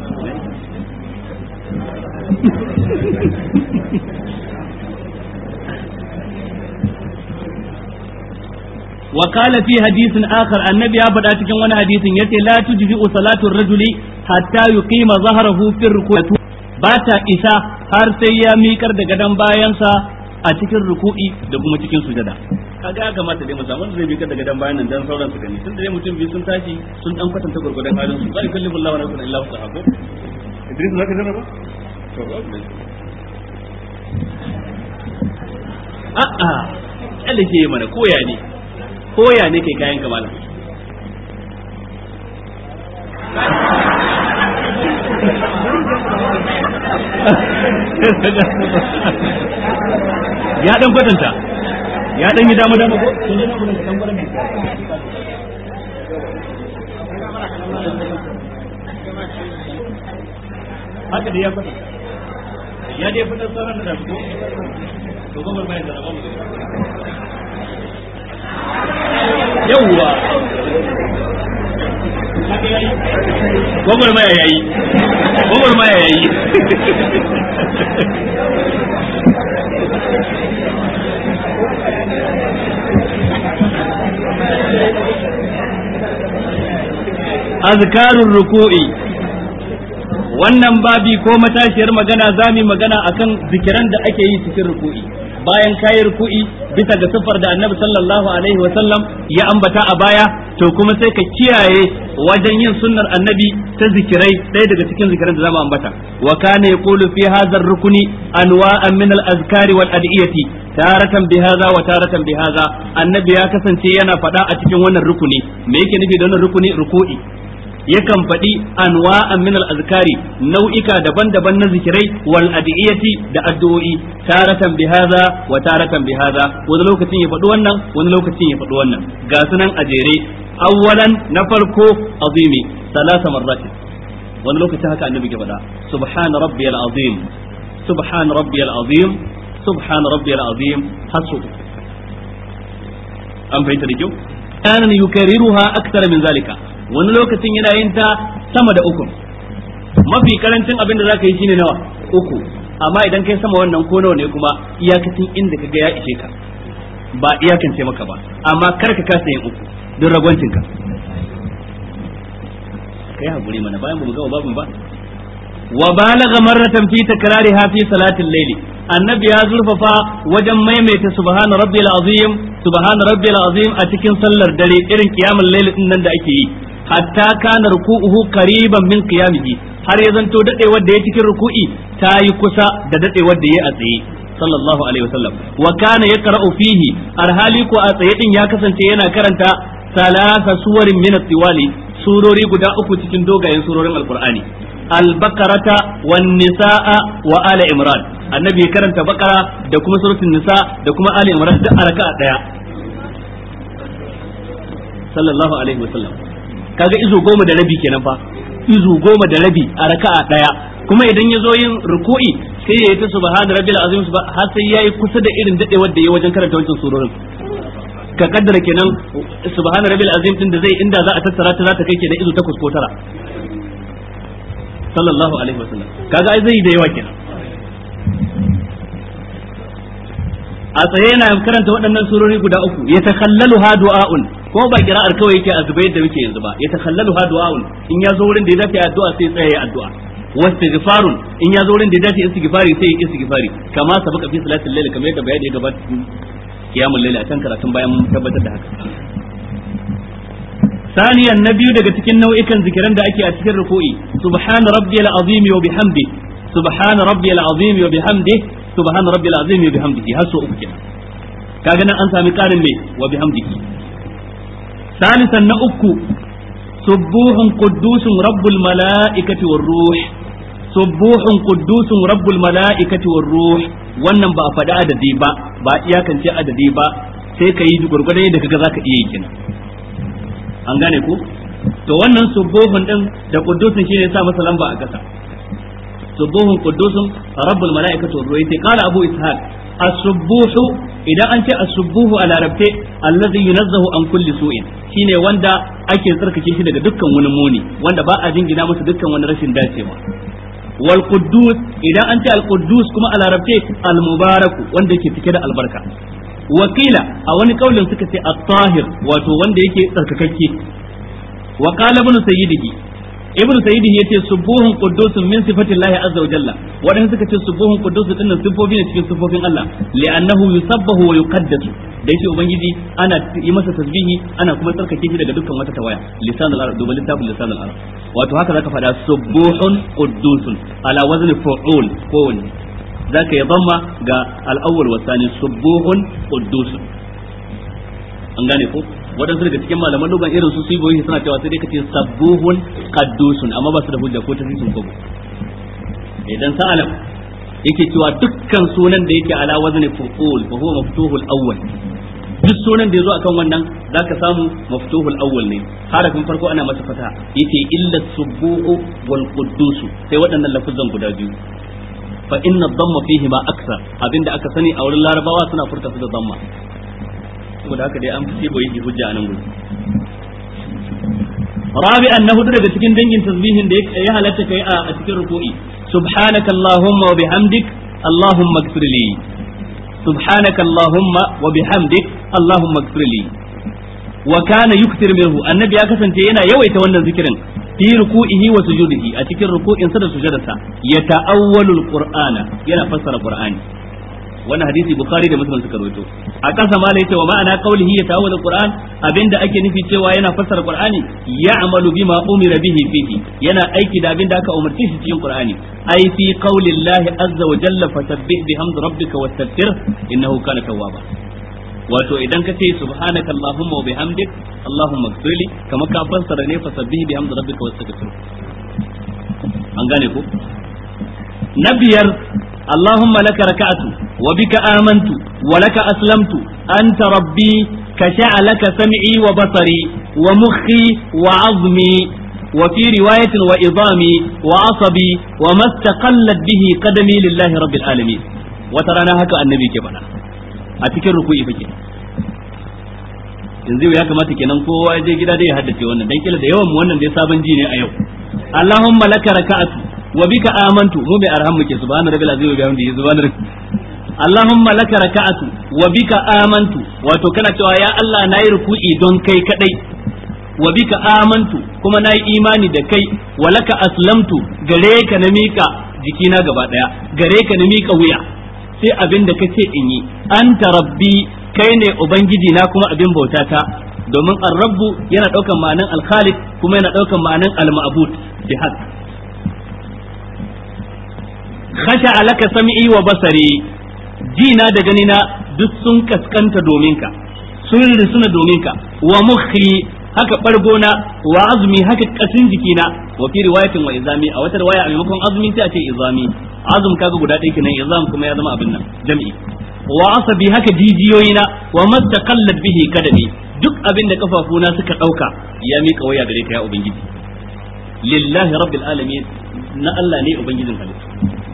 wa qala fi hadithin akhar annabi ya faɗa cikin wani hadisin yace la tujzi'u salatu ar-rajuli hatta yuqima zahrahu fi ruku'ati ba ta isa har sai ya miƙar da gadon bayansa a cikin ruku'i da kuma cikin sujada kaga ya kamata dai mu samu zai bi daga dan bayan nan dan sauran su gani tun da dai mutum biyu sun tashi sun dan kwatanta gurgurdan halin su bai kalli billahi wa nafsan illa sahabu Idris zaka zama ba to ba a a kalle ke mana koya ne koya ne kai kayan kamala ya dan kwatanta ya dan yi dama dama ko haka da ya fata ya dai fitar sauran da su ko to gomar mai da rabu yawwa gomar mai yayi gomar mai yayi azkarur ruku'i wannan babi ko matashiyar magana zami magana akan zikiran da ake yi cikin ruku'i bayan kayi ruku'i bisa ga siffar da annabi sallallahu alaihi wa sallam ya ambata a baya to kuma sai ka kiyaye wajen yin sunnar annabi ta zikirai ɗaya daga cikin zikiran da zamu ambata wa kana yaqulu fi hadha ar-rukni anwa'an min al-azkari wal adiyati taratan bi hadha wa taratan bi hadha annabi ya kasance yana faɗa a cikin wannan rukuni me yake nufi da wannan rukuni ruku'i yakan faɗi anwa'an min al-azkari nau'ika daban-daban na zikirai wal adiyati da addu'o'i taratan bi hadha wa taratan bi hadha wani lokacin ya faɗi wannan wani lokacin ya faɗi wannan ga sunan a jere awwalan na farko azimi salasa marrat wani lokacin haka annabi ke faɗa subhana rabbiyal azim subhana rabbiyal azim subhana rabbiyal azim hasu an fahimta da kyau kana yukarriruha akthara min zalika wani lokacin yana yin ta sama da uku mafi karancin abin da zaka yi shine nawa uku amma idan kai sama wannan ko nawa ne kuma iyakacin inda kaga ya ishe ka ba iyakance maka ba amma kar ka kasa yin uku don ragwancin ka kai hakuri mana bayan mu gama babin ba wa balagha marratan fi takrariha fi salatil layli annabi ya zurfafa wajen maimaita subhana rabbil azim subhana rabbil azim a cikin sallar dare irin kiyamul layl din nan da ake yi hatta kana ruku'uhu qariban min qiyamihi har ya zanto dadewar da ya cikin ruku'i ta yi kusa da dadewar da ya a tsaye sallallahu alaihi wasallam wa kana yaqra'u fihi arhali ko a tsaye din ya kasance yana karanta salasa suwarin min at-tiwali surori guda uku cikin dogayen surorin alqur'ani al-baqarata wan nisaa wa ala imran annabi ya karanta bakara da kuma suratul nisa da kuma ali imran duk a raka'a daya sallallahu alaihi wasallam kaga izo goma da rabi kenan fa izo goma da rabi a raka'a daya kuma idan ya zo yin ruku'i sai ya yi ta subhana rabbil azim har sai yayi kusa da irin dadewar da yayi wajen karanta wancan surorin ka kaddara kenan subhana rabbil azim din da zai inda za a tattara ta za ta kai ke da izo takwas ko tara sallallahu alaihi wasallam kaga ai zai da yawa kenan a tsaye yana karanta waɗannan surori guda uku ya takhallalu ha du'aun ko ba kira'ar kawai yake a zubai da muke yanzu ba ya takhallalu ha du'aun in ya zo wurin da ya dace addu'a sai tsaye addu'a wastighfarun in ya zo wurin da ya dace istighfari sai istighfari kama sabaka fi salatil layl kamar yadda bayani ya gabata kiyamul layl a can karatun bayan mun tabbatar da haka ثانيا نبي daga cikin nau'ikan zikiran da ake a cikin ruku'i subhana rabbiyal azim wa bihamdi subhana rabbiyal azim wa bihamdi subhana rabbiyal azim wa bihamdihi har so uku kenan kaga nan an sami karin me wa bihamdihi salisan na uku subuhun quddusun rabbul malaikati war ruh subuhun quddusun rabbul malaikati war ruh wannan ba a faɗi adadi ba ba iyakance adadi ba sai ka yi gurgurdan yadda kaga zaka iya yi kenan an gane ku to wannan subuhun din da quddusun shine sa masa lamba a kasa subuhun quddusun rabbul malaikati war ruh sai qala abu ishaq as-subuhu idan an ce as-subuhu a larabce allazi yunazzahu an kulli su'in shine wanda ake tsarkake shi daga dukkan wani muni wanda ba a jingina masa dukkan wani rashin dacewa wal quddus idan an ce al quddus kuma a larabce al mubaraku wanda yake cike da albarka wakila a wani kaulin suka ce at-tahir wato wanda yake tsarkakakke wa qala ibn sayyidihi ibn sayyidihi yace subuhun quddusun min sifatillahi azza wa jalla wadanda suka ce subuhun quddusun dinnan sifofi ne cikin sifofin Allah li'annahu yusabbahu wa yuqaddasu da yake ubangiji ana yi masa tasbihi ana kuma tsarkake shi daga dukkan wata tawaya lisanul arab duba littafin lisanul arab wato haka zaka faɗa subuhun quddusun ala wazni fu'ul ko wani zaka yi dhamma ga al-awwal wa thani subuhun quddusun an gane ko waɗansu daga cikin malaman lugan irin su su boye suna cewa sai dai kace sabbuhun qaddusun amma ba su da hujja ko ta sun gogo idan sa'alam yake cewa dukkan sunan da yake ala wazni fuqul fa huwa maftuhul awwal duk sunan da yazo akan wannan zaka samu maftuhul awwal ne harafin farko ana masa fata yake illa subbuhu wal quddus sai waɗannan lafuzan guda biyu fa inna dhamma fihi ma aksar abinda aka sani a wurin larabawa suna furta su da dhamma saboda haka dai an fi boye hujja a nan gudu rabi'an na hudu daga cikin dangin tasbihin da ya halatta kai a cikin ruku'i subhanaka allahumma wa bihamdik allahumma ighfir li subhanaka allahumma wa bihamdik allahumma ighfir li wa kana yuktir minhu annabi ya kasance yana yawaita wannan zikirin fi ruku'ihi wa sujudihi a cikin ruku'insa da sujudarsa ya ta'awwalul qur'ana yana fassara qur'ani wannan hadisi bukhari da muslim suka rawaito a kasa ma yace wa ma'ana qawlihi ya ta'awwalul qur'an abinda ake nufi cewa yana fassara qur'ani ya'malu bima umira bihi fihi yana aiki da abinda aka umarci shi cikin qur'ani ai fi qaulillahi azza wa jalla fasabbih bihamdi rabbika wastaghfir innahu kana tawwaba wato idan ka ce subhanaka allahumma wa bihamdik allahumma ighfirli kama ka fassara ne fasabbih bihamdi rabbika wastaghfir an gane ko na biyar اللهم لك ركعت وبك آمنت ولك أسلمت أنت ربي كشع لك سمعي وبصري ومخي وعظمي وفي رواية وإظامي وعصبي وما استقلت به قدمي لله رب العالمين وترانا هكا النبي كبنا أتكر ركوعي فكي yanzu ya kamata kenan kowa ya je gida dai ya haddace wannan dan kila da yawan mu wannan dai sabon ji ne a yau Allahumma laka raka'atu wa bika amantu mu mai arham muke subhana rabbil azim wa bihamdihi subhana Allahumma laka raka'atu wa bika amantu wato kana cewa ya Allah nayi ruku'i don kai kadai wa bika amantu kuma nayi imani da kai wa laka aslamtu gare ka na mika jikina gaba daya gare ka na mika wuya sai abin da kace in yi anta rabbi kai ne ubangiji na kuma abin bautata domin ar-rabbu yana daukan ma'anan al-khaliq kuma yana daukan ma'anan al-ma'bud bi haqq khasha alaka sam'i wa basari jina da ganina duk sun kaskanta domin ka sun risuna domin ka wa mukhi haka bargona wa azmi haka kasin jikina wa fi riwayatin wa izami a wata riwaya a maimakon azmi sai a ce izami azum kaga guda ɗaya kenan izam kuma ya zama abin nan jam'i wa asabi haka jijiyoyina wa mastaqallat bihi kadami duk abin da kafafuna suka dauka ya mika waya gare ka ya ubangiji lillahi rabbil alamin na Allah ne ubangijin halittu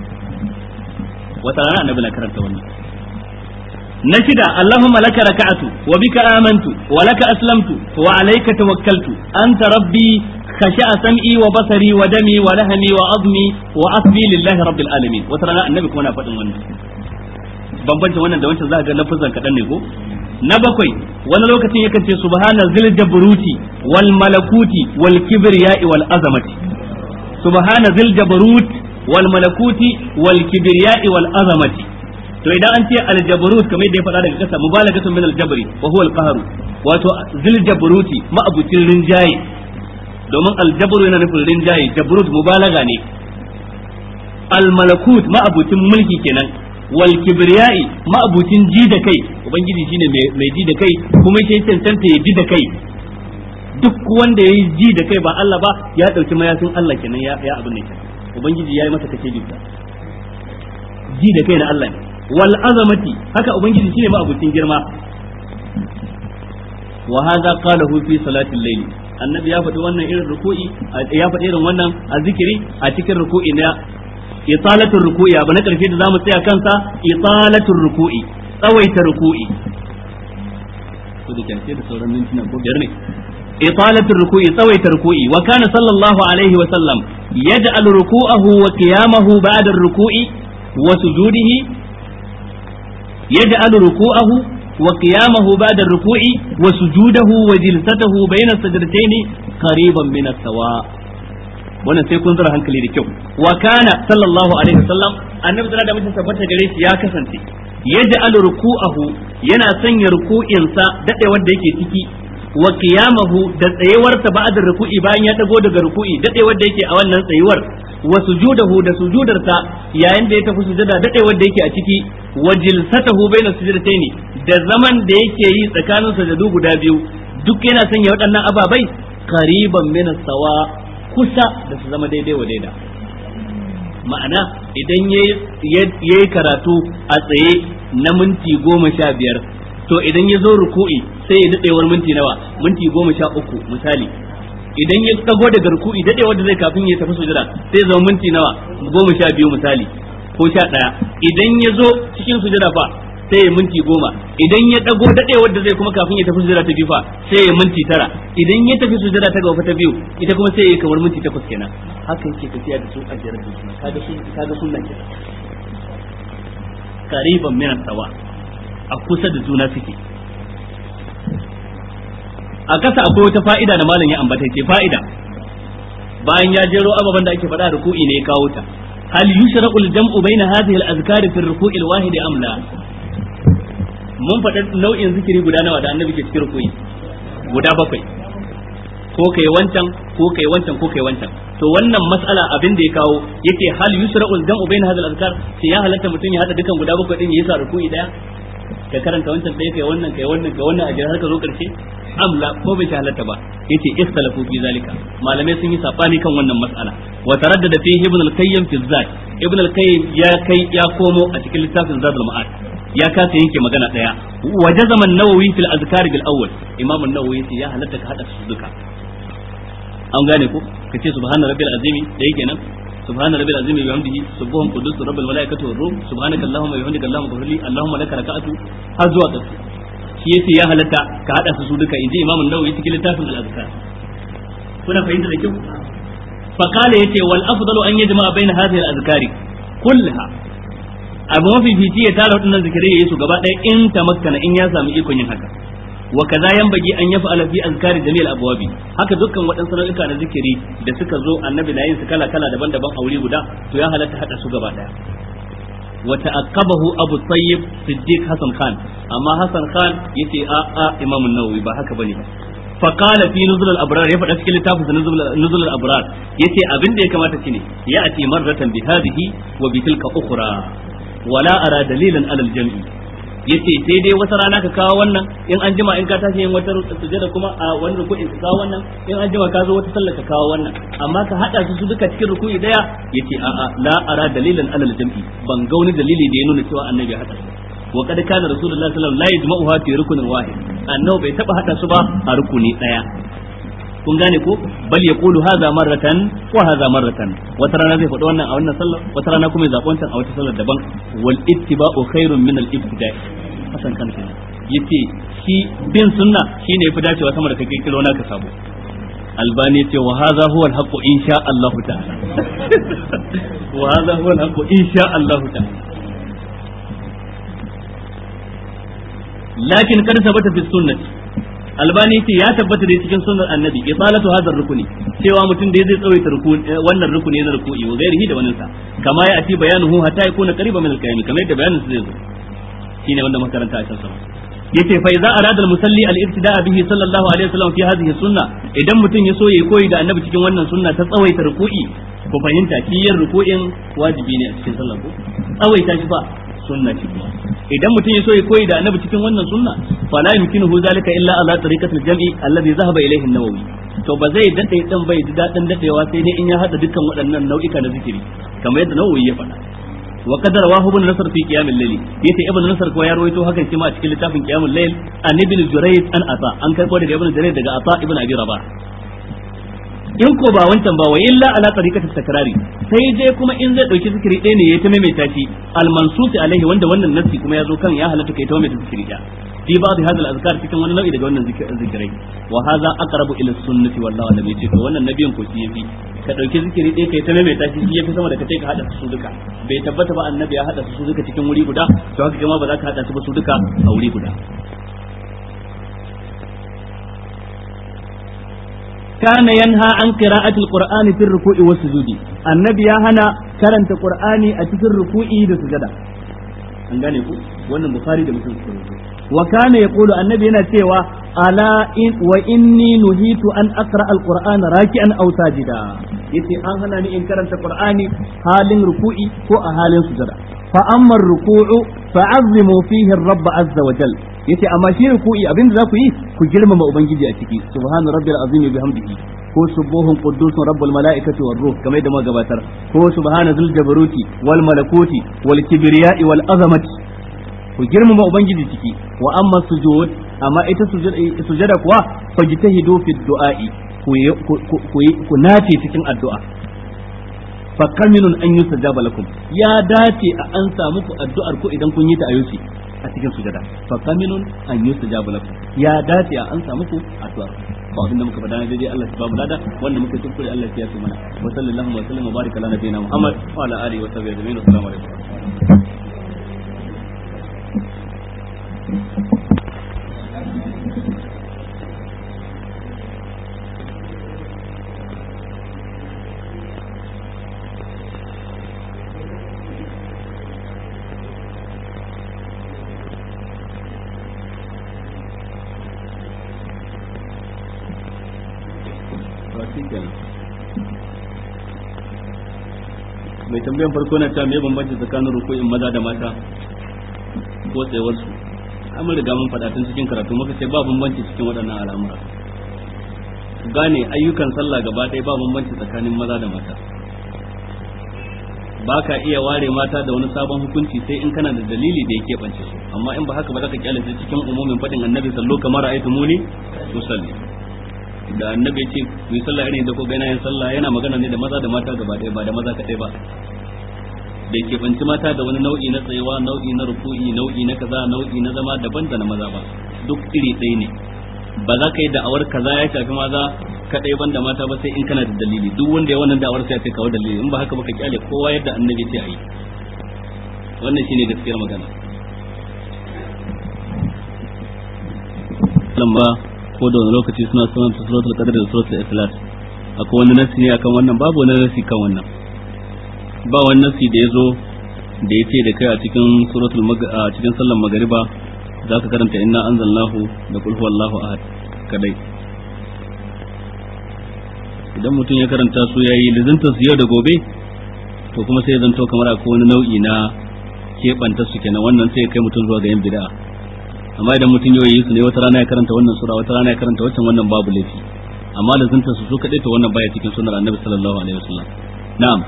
wata rana annabi na karanta wannan na shida allahumma laka raka'atu wa bika amantu wa laka aslamtu wa alayka tawakkaltu anta rabbi khasha'a sam'i wa basari wa dami wa lahmi wa azmi wa asbi lillahi rabbil alamin wata rana annabi kuma na faɗin wannan bambancin wannan da wancan za ga lafazan kaɗan ne ko na bakwai wani lokacin yakan ce subhana zil jabruti wal malakuti wal kibriya'i wal azamati subhana zil jabrut wal malakuti wal kibriya'i wal azamati to idan an ce al jabrut kamar yadda ya faɗa daga kasa mubalagatun min al jabri wa huwa al qahru wato zil jabruti ma'abucin rinjaye domin al jabru yana nufin rinjaye jabrut mubalaga ne al malakut ma'abucin mulki kenan wal kibriyai ma'abucin ji da kai ubangiji shine mai ji da kai kuma shi cancanta ya ji da kai duk wanda ya yi ji da kai ba Allah ba ya dauki mayafin Allah kenan ya ya abin ne ubangiji ya yi masa kace ji ji da kai na Allah ne wal azamati haka ubangiji shine ma'abucin girma wa hadha qalahu fi salati al-layl annabi ya faɗi wannan irin ruku'i ya faɗi irin wannan a zikiri a cikin ruku'i na italatul ruku'i abu na karshe da zamu tsaya kansa italatul ruku'i tsawaita ruku'i to da kace da sauran mintuna ko biyar ne italatul ruku'i tsawaita ruku'i wa kana sallallahu alaihi wa sallam yaj'al ruku'ahu wa qiyamahu ba'da ruku'i wa sujudihi yaj'al ruku'ahu wa qiyamahu ba'da ruku'i wa sujudahu wa jilsatahu bayna sajdatayn qariban min as-sawa' wannan sai kun zura hankali da kyau wa kana sallallahu alaihi wasallam annabi da mutum tabbata gare shi ya kasance yaj'al ruku'ahu yana sanya ruku'insa dadewar da yake ciki wa qiyamahu da tsayewar ta ba'da ruku'i bayan ya dago daga ruku'i dadewar da yake a wannan tsayuwar wa sujudahu da sujudarsa yayin da ya tafi sujada dadewar da yake a ciki wa jilsatahu baina sujudataini da zaman da yake yi tsakanin sajadu guda biyu duk yana sanya waɗannan ababai qariban min sawa kusa da su zama daidai wa daida ma'ana idan ya yi karatu a tsaye na minti goma sha biyar to idan ya zo ruku'i sai ya daɗewar minti nawa minti goma sha uku misali idan ya tsago daga ruku'i daɗewar da zai kafin ya tafi sujada sai zama minti nawa goma sha biyu misali ko sha ɗaya idan ya zo cikin sujada fa sai ya minti goma idan ya dago dadewar da zai kuma kafin ya tafi sujada ta biyu fa sai ya minti tara idan ya tafi sujada ta gaba ta biyu ita kuma sai ya yi kamar minti takwas kenan haka yake tafiya da su a jere da suna kaga sun kaga sunnan kenan qariban min sawa a kusa da juna suke a kasa akwai wata fa'ida da malam ya ambata ce fa'ida bayan ya jero ababan da ake faɗa ruku'i ne ya kawo ta hal yushra'u al-jam'u bayna hadhihi al-azkar fi ar-ruku'i al-wahid am la mun faɗa nau'in zikiri guda nawa da annabi ke cikin ruku'i guda bakwai ko kai wancan ko kai wancan ko kai wancan to wannan mas'ala abin da ya kawo yake hal yusra'u al-jam'u bayna hadhihi al-azkar sai ya halatta mutum ya hada dukan guda bakwai din yayi sa ruku'i daya ka karanta wancan sai kai wannan kai wannan kai wannan a jira har ka zo karshe amla ko bai halatta ba yace ikhtalafu fi zalika malamai sun yi sabani kan wannan mas'ala wa taraddada fihi ibn al-qayyim fi zat ibn al-qayyim ya kai ya komo a cikin littafin zadul ma'ad ya kasa yanke magana daya wa jazama an-nawawi fil azkar bil awwal imam an-nawawi yace ya halatta ka hada su duka an gane ko kace subhana rabbil azimi da yake nan سبحان ربي العظيم بحمده سبحان قدوس رب الملائكة والروح سبحانك اللهم وبحمدك اللهم اغفر لي اللهم لك ركعت har zuwa ƙarshe shi yace ya halatta ka hada su duka inji imamu nawawi cikin littafin al-azkar kuna fahimta da kyau fa qala yace wal afdalu an yajma baina hadhihi al-azkari kullaha abu mafi fici ya tara waɗannan zikirai yayi su gaba ɗaya in tamakkana in ya samu ikon yin haka wa kaza yanbaghi an yaf'ala fi azkari jami'il abwabi haka dukkan waɗansu nau'ika na zikiri da suka zo annabi na yin su kala kala daban-daban a wuri guda to ya halatta hada su gaba daya wa ta'aqqabahu abu tayyib siddiq hasan khan amma hasan khan yace a a imam an-nawawi ba haka bane ba fa qala fi nuzul al-abrar ya faɗa cikin littafin nuzul al-abrar yace abin da ya kamata shine ya ati marratan bi hadhihi wa bi tilka ukhra wala ara dalilan ala al-jam'i yace sai dai wata rana ka kawo wannan in an jima in ka tashi yin wata sujada kuma a wani ruku'i ka kawo wannan in an jima ka zo wata sallah ka kawo wannan amma ka hada su su duka cikin ruku'i daya yace a a la ara dalilan alal jam'i ban ga wani dalili da ya nuna cewa annabi ya hada su wa kad kana rasulullahi sallallahu alaihi wasallam la yajma'uha fi rukunin wahid annabi bai taba hada su ba a rukuni daya kun gane ko bal yaqulu hadha marratan wa hadha marratan wata rana zai faɗi wannan a wannan sallar wata rana kuma ya zaɓi wancan a wata sallar daban wal ittiba'u khairun min al ibtida'i hasan kan kenan yace shi bin sunna shine yafi dacewa sama da kake kiro naka sabo albani ce wa hadha huwa al haqq insha Allah ta'ala wa hadha huwa al haqq insha Allah ta'ala lakin kada sabata fi sunnati albani ce ya tabbata da cikin sunnar annabi isalatu hadar rukuni cewa mutum da zai tsawaita wannan rukuni na ruku'i wa gairihi da wannan sa kama ya ati bayanuhu hatta yakuna qariban min al-qiyam kamar yadda bayanin su zai zo shine wanda makaranta a can sama yace fa idza arada al-musalli al-ibtida'a bihi sallallahu alaihi wasallam fi hadhihi sunna idan mutum ya so yayi koyi da annabi cikin wannan sunna ta tsawaita ruku'i ku fahimta shi yin ruku'in wajibi ne a cikin sallah ko tsawaita shi fa sunna ce kuma idan mutum ya so ya koyi da annabi cikin wannan sunna fala yumkinuhu zalika illa ala tariqatil jam'i alladhi zahaba ilayhi an-nawawi to ba zai dade dan bai ji dadin dadewa sai dai in ya hada dukkan waɗannan nau'ika na zikiri kamar yadda nawawi ya faɗa wa qadar wa ibn nasr fi qiyam al-layl yace ibn nasr ko ya rawaito hakan shi ma a cikin littafin qiyam al-layl an ibn jurayd an ata an karbo daga ibn jurayd daga ata ibn abi rabah in ko ba wancan ba wa illa ala tariqatit takrari sai je kuma in zai dauki zikiri ɗaya ne ya ta maimaita shi al mansusi alaihi wanda wannan nassi kuma ya zo kan ya halatta kai ta maimaita zikiri ɗaya fi ba'd hadha al azkar cikin wani nau'i daga wannan zikirai wa hadha aqrabu ila sunnati wallahu alam yace to wannan nabiyin ko shi yafi ka dauki zikiri ɗaya kai ta maimaita shi shi yafi sama da kace ka hada su duka bai tabbata ba annabi ya hada su duka cikin wuri guda to haka kuma ba za ka hada su ba su duka a wuri guda كان ينهى عن قراءة القرآن في الركوع والسجود النبي يا هنا كرنت قرآني أتي الركوع والسجود an gane ku wannan bukhari da muslim suka rubuta wa kana yaqulu annabi yana cewa ala in wa inni nuhitu an aqra alqur'ana raki'an aw sajida yace an hana ni in karanta qur'ani halin ruku'i ko a halin sujada fa amma ruku'u fa'azzimu fihi ar-rabb azza wa jal yace amma shi ruku'i abinda za ku yi ku girmama ubangiji a ciki subhana rabbil azim bihamdihi ko subuhun quddusun rabbul malaikati war ruh kamar da gabatar ko subhana zul jabaruti wal malakuti wal kibriya'i wal azamati ku girmama ubangiji ciki wa amma sujud amma ita sujada kuwa fajtahidu fi du'a'i ku nace cikin addu'a fa kaminun an yustajaba lakum ya dace a an samu ku addu'ar ku idan kun yi ta ayyuki a cikin sujada fa kaminun an yustajaba lakum ya dace a an samu ku addu'ar ba abinda muka faɗa daidai Allah ya ba mu lada wanda muka tunkure Allah ya yi mana wa sallallahu wa sallam wa baraka ala nabiyina Muhammad wa ala alihi wa sahbihi ajma'in assalamu alaikum mai tambayan farko na cewa me bambanci tsakanin ruku'in maza da mata ko tsayawar su amma riga mun faɗa tun cikin karatu muka ce ba bambanci cikin waɗannan al'amura gane ayyukan sallah gaba ɗaya ba bambanci tsakanin maza da mata ba ka iya ware mata da wani sabon hukunci sai in kana da dalili da ya keɓance su amma in ba haka ba za ka kyale su cikin umumin faɗin annabi sallo kamar ra'aytu muni usalli da annabi ce ku yi sallah irin da ko gaina yin sallah yana magana ne da maza da mata gaba ɗaya ba da maza kaɗai ba da ke banci mata da wani nau'i na tsayewa nau'i na ruku'i nau'i na kaza nau'i na zama daban da na maza ba duk iri ɗaya ne ba za ka yi da'awar kaza ya shafi maza kaɗai ban da mata ba sai in kana da dalili duk wanda ya wannan da'awar sai ya ce kawo dalili in ba haka ba ka kyale kowa yadda annabi ce a yi wannan shine gaskiyar magana lamba ko da wani lokaci suna sunan suratul qadr da suratul ikhlas akwai wani nasi ne akan wannan babu wani nasi kan wannan ba wani nasi da yazo da yace da kai a cikin suratul a cikin sallar magariba zaka karanta inna anzalnahu da qul huwallahu ahad kadai idan mutum ya karanta su yayi lizinta su yau da gobe to kuma sai zanto kamar akwai wani nau'i na keɓanta su kenan wannan sai ya kai mutum zuwa ga yin bid'a amma idan mutum yau yi su ne wata rana ya karanta wannan sura wata rana ya karanta wancan wannan babu laifi amma da zunta su su kadai to wannan baya cikin sunnar annabi sallallahu alaihi wasallam na'am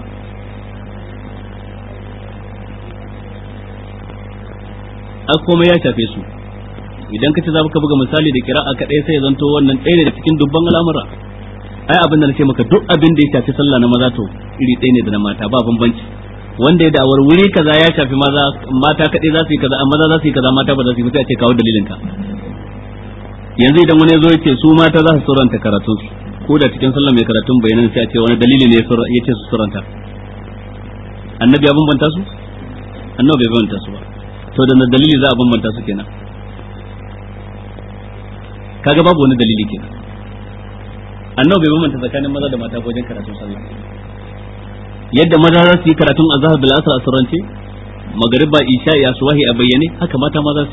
a komai ya shafe su idan ka ce za ka buga misali da kira'a kadai sai ya zanto wannan ɗaya ne da cikin dubban al'amura ai abin da nace maka duk abin da ya shafi sallah na maza to iri ɗaya ne da na mata ba bambanci wanda ya da'awar wuri kaza ya shafi maza mata kaɗai za su yi kaza amma maza za su yi kaza mata ba za su yi ba sai a ce kawo dalilin ka yanzu idan wani ya zo ya ce su mata za su suranta karatun su ko da cikin sallah mai karatun bayanan sai a ce wani dalili ne ya ce su suranta annabi ya bambanta su annabi bai bambanta su ba to da dalili za a bambanta su kenan kaga babu wani dalili kenan annabi bai bambanta tsakanin maza da mata wajen karatun sallah yadda maza za su yi karatun azhar bil asr asrance magriba isha ya suwahi a bayyane haka mata ma za su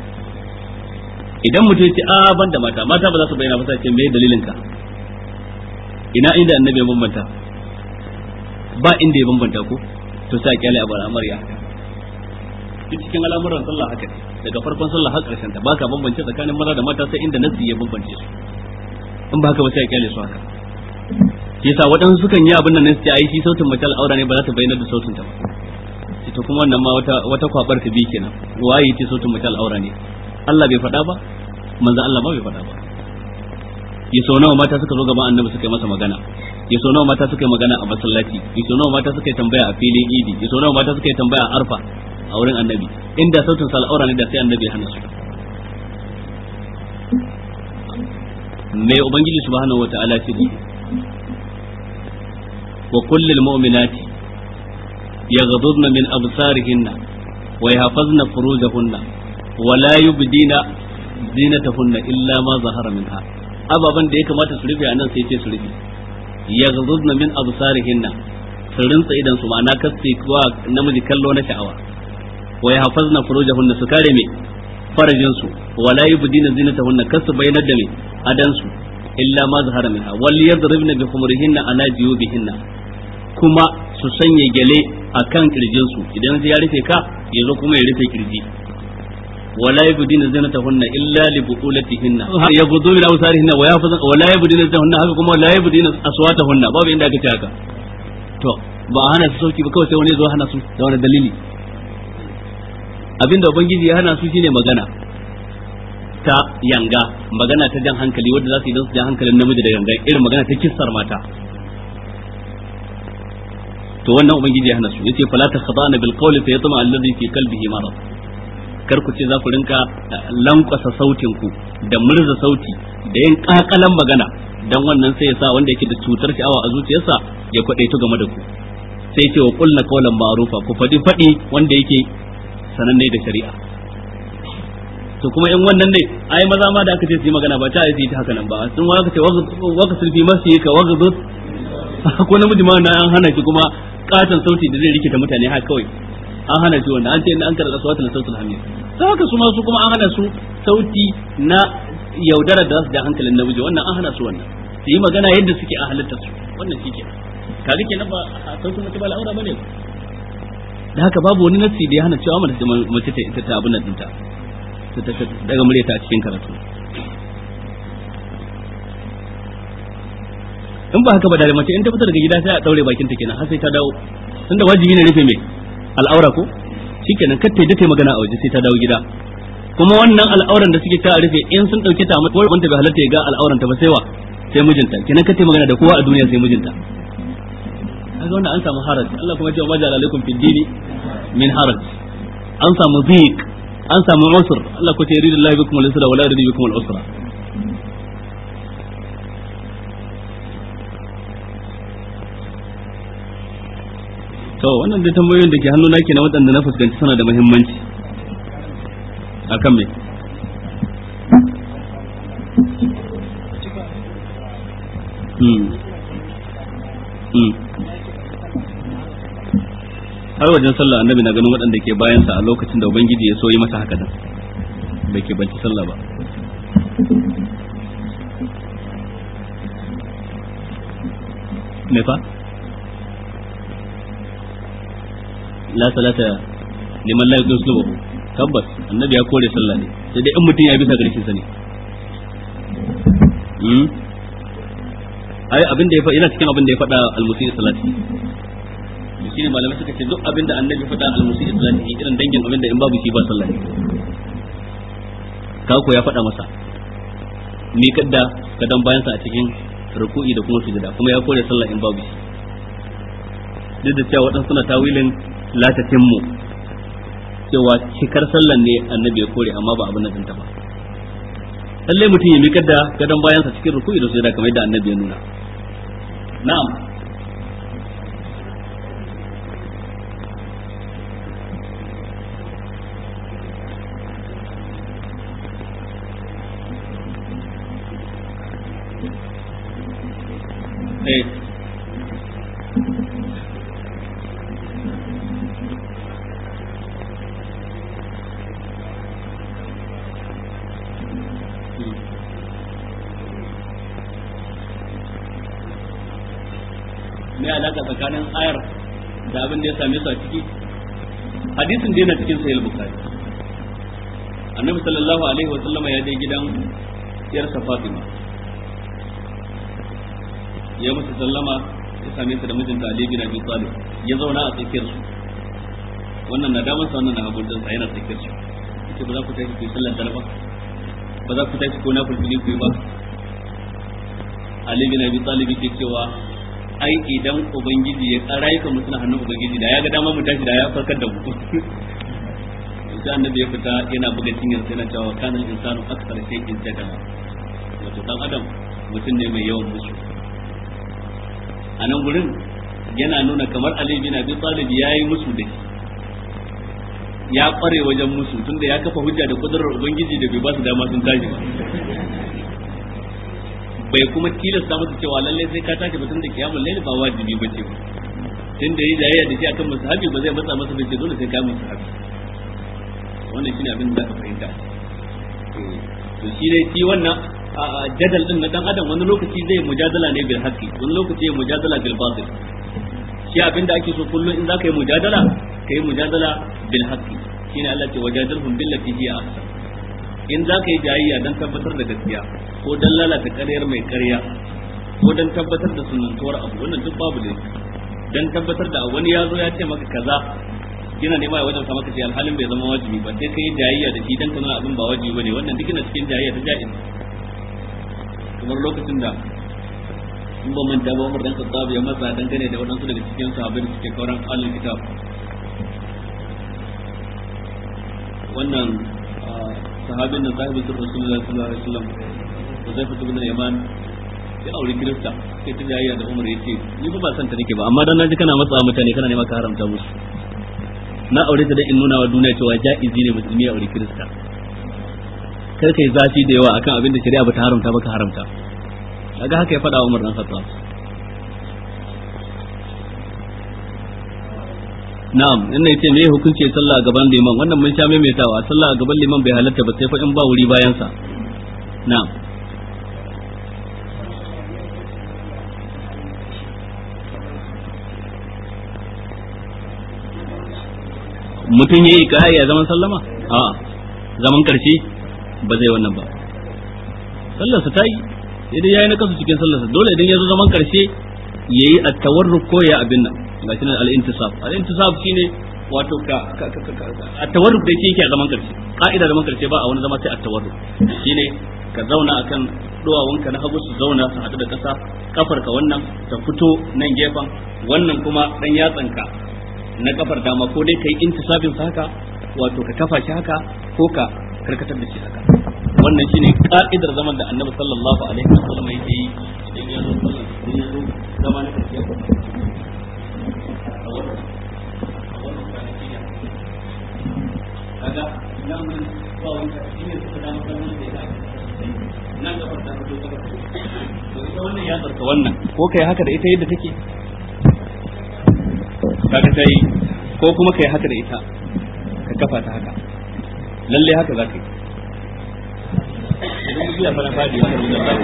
idan mutum ya ce a ban da mata mata ba za su bayyana ba sai ce me dalilin ka ina inda annabi ya bambanta ba inda ya bambanta ko to sai a kyale abu al'amariya duk cikin al'amuran sallah haka daga farkon sallah har karshen ta baka bambance tsakanin maza da mata sai inda nasi ya bambance su in ba haka ba sai a kyale su haka yasa waɗansu sukan yi abin nan ne su ce ai shi sautin mace al'aura ne ba za ta bayyana da sautin ta ba to kuma wannan ma wata wata kwabar ta bi kenan waye ce sautin mace al'aura ne Allah bai faɗa ba manzo Allah ma bai faɗa ba ya sau nawa mata suka zo gaban annabi suka yi masa magana ya sau nawa mata suka yi magana a masallaci ya sau nawa mata suka yi tambaya a filin idi ya sau nawa mata suka yi tambaya a arfa a wurin annabi inda sautin sa al'aura ne da sai annabi ya hana su me ubangiji subhanahu wataala ce wa kullil mu'minati yaghdudna min absarihinna wa yahfazna furujahunna wa la yubdina zinatahunna illa ma zahara minha ababan da ya kamata su rufe anan sai ce su rufe yaghdudna min absarihinna su rinsa idan su ma'ana kaste kuwa namiji kallo na sha'awa wa yahfazna furujahunna su kare me farajin su wa la yubdina zinatahunna kasu bayanar da me adan su illa ma zahara minha wal yadribna bi khumurihinna ala jiyubihinna kuma su sanya gele akan kirjin su idan ya rufe ka yazo kuma ya rufe kirji wala yabdina zinatahunna illa li buqulatihinna yaghuddu min awsarihinna wa yahfazna wala yabdina zinatahunna haka kuma la yabdina aswatahunna babu inda aka ce haka to ba a hana su sauki ba kawai sai wani zo hana su da wani dalili abinda ubangiji ya hana su shine magana ta yanga magana ta jan hankali wadda za su yi don su jan hankalin namiji da yanga irin magana ta kissar mata to wannan ubangiji ya hana su yace fala takhdana bil qawli fa yatma alladhi fi qalbihi marad kar ku ce za ku rinka lankwasa sautin ku da murza sauti da yin kakalan magana dan wannan sai ya sa wanda yake da cutar sha'awa a zuciyarsa ya kwadaito game da ku sai ce wa qulna qawlan ma'rufa ku fadi fadi wanda yake sananne da shari'a to kuma in wannan ne ai maza ma da aka ce su yi magana ba ta yi ta haka nan ba sun waka ce waka sulfi masu yi ka waka zut ko namiji ma na an hana shi kuma katon sauti da zai rikita mutane haka kawai an hana shi wanda an ce an karɓa sautin sautin hamid sai haka su ma su kuma an hana su sauti na yaudara da su da hankalin namiji wannan an hana su wannan su yi magana yadda suke a halitta su wannan shi ke kaga kenan ba sautin mace ba al'aura bane ba da haka babu wani nassi da ya hana cewa mace mace ta ita ta abin nan dinta ta daga muryata a cikin karatu in ba haka ba da mace in ta fita daga gida sai a daure bakin ta kenan har sai ta dawo tunda wajibi ne rufe mai al'aura ko shikenan kar ta yi magana a waje sai ta dawo gida kuma wannan al'auran da suke ta rufe in sun dauke ta amma wanda bai halatta ya ga al'auran ta ba sai wa sai mijinta kenan kar ta magana da kowa a duniya sai mijinta kaga wannan an samu haraj Allah kuma ya ce wa majal alaikum fid dini min haraj an samu dhiq an samu usr Allah ko ce yuridu bikum al-yusra wa la yuridu bikum al-usra to wannan dai tambayoyin da ke hannu na na waɗanda na fuskanci suna da muhimmanci akan me hmm hmm har wajen sallah annabi na ganin waɗanda ke bayansa a lokacin da ubangiji ya so yi masa haka nan bai ke banci sallah ba me fa la salata liman la yuqsimu tabbas annabi ya kore sallah ne sai dai in mutum ya bisa garkin sa ne hmm ai abin da ya fa yana cikin abin da ya faɗa al-musi salati shi ne malamai suka ce duk abin da annabi faɗa al-musi salati irin dangin abin da in babu shi ba sallah ne kako ya faɗa masa ni kadda kadan bayan sa a cikin ruku'i da kuma sujada kuma ya kore sallah in babu shi duk da cewa waɗansu suna tawilin latatin mu cewa cikar sallan ne annabi ya kore amma ba abin nan ta ba lalle mutum ya mikar da gadon bayansa cikin ruku'i da sujada kamar yadda annabi ya nuna na'am eh me alaka tsakanin ayar da abin da ya same su a ciki hadisin da yana cikin sahih bukhari annabi sallallahu alaihi wa sallama ya je gidan yarsa fatima ya musu sallama ya same su da mijinta ali bin abi talib ya zauna a tsakiyar su wannan na damansa wannan na hagun sa yana tsakiyar su yace ba za ku tashi ku yi sallar dare ba ba za ku tashi ko na fulfili ku yi ba ali bin abi talib yake cewa ai idan ubangiji ya rayuka mu suna hannun ubangiji da ya ga dama mu tashi da ya farkar da mu sai annabi ya fita yana buga cinyar sai na cewa kanal insanu akthar shay'in jadala wato dan adam mutum ne mai yawan musu a nan gurin yana nuna kamar Ali bin Abi Talib yayi musu da shi ya kware wajen musu tunda ya kafa hujja da kudurar ubangiji da bai ba su dama sun tashi ba bai kuma tilasta musu cewa lalle sai ka tashi batun da kiyamul layl ba wajibi ba ce tun da yi jayayya da shi akan musahabi ba zai matsa masa bace dole sai ka musahabi wannan shine abin da ka fahimta to shi ne shi wannan jadal din na dan adam wani lokaci zai mujadala ne bil haqqi wani lokaci ya mujadala bil batil shi abin da ake so kullum in zaka yi mujadala kai mujadala bil haqqi shine Allah ce wajadalhum billati hiya ahsan in za ka yi jayayya don tabbatar da gaskiya ko don lalata ƙaryar mai ƙarya ko don tabbatar da sunantuwar abu wannan duk babu ne don tabbatar da wani ya zo ya ce maka kaza yana nema ya wajen maka ce alhalin bai zama wajibi ba sai ka yi jayayya da shi don ka nuna abin ba wajibi ba ne wannan duk yana cikin jayayya ta ja'iz kamar lokacin da in ba manta ba Umar dan Khattab ya matsa dangane da waɗansu daga cikin sahabbai da suke kauran ahlul kitab wannan sahabin da sahibin sun rasulullahi sallallahu alaihi wasallam da zai fito bin yaman sai aure kirista sai ta jayayya da umar yace ni ba ba san ta nake ba amma dan naji kana matsa mutane kana nema ka haramta musu na aure ta da in nuna wa duniya cewa jaizi ne musulmi ya aure kirista kar kai zafi da yawa akan abin da shari'a bata haramta ba ka haramta kaga haka ya faɗa Umar dan Khattab na'am in ne ce me hukunci sallah a gaban liman wannan mun sha maimaitawa sallah a gaban liman bai halatta ba sai fa in ba wuri bayan sa na'am mutum yayi kai ya zaman sallama a zaman karshe ba zai wannan ba sallar sa tayi idan yayi na kasu cikin sallar sa dole idan ya zo zaman karshe yayi at-tawarruk ko ya abin nan gashi nan al-intisab al-intisab shine wato ka at-tawarruk da yake a zaman karshe ka'ida zaman karshe ba a wani zama sai at-tawarruk shine ka zauna akan duwawunka na hagu su zauna su haɗu da ƙasa kafar ka wannan ta fito nan gefen wannan kuma dan yatsanka na kafar dama ko dai kai intisabin sa haka wato ka kafa shi haka ko ka karkatar da shi haka wannan shine ka'idar zaman da Annabi sallallahu alaihi wasallam yake yi idan ya zo sallah idan ya zo zama na karshe kaga nan mun ba wani shi ne suka dama kan da ya nan da ta fito ta fito to ita wannan ya tsarka wannan ko kai haka da ita yadda take kaga sai ko kuma kai haka da ita ka kafa ta haka lalle haka za ka yi idan mutum ya fara fadi haka da za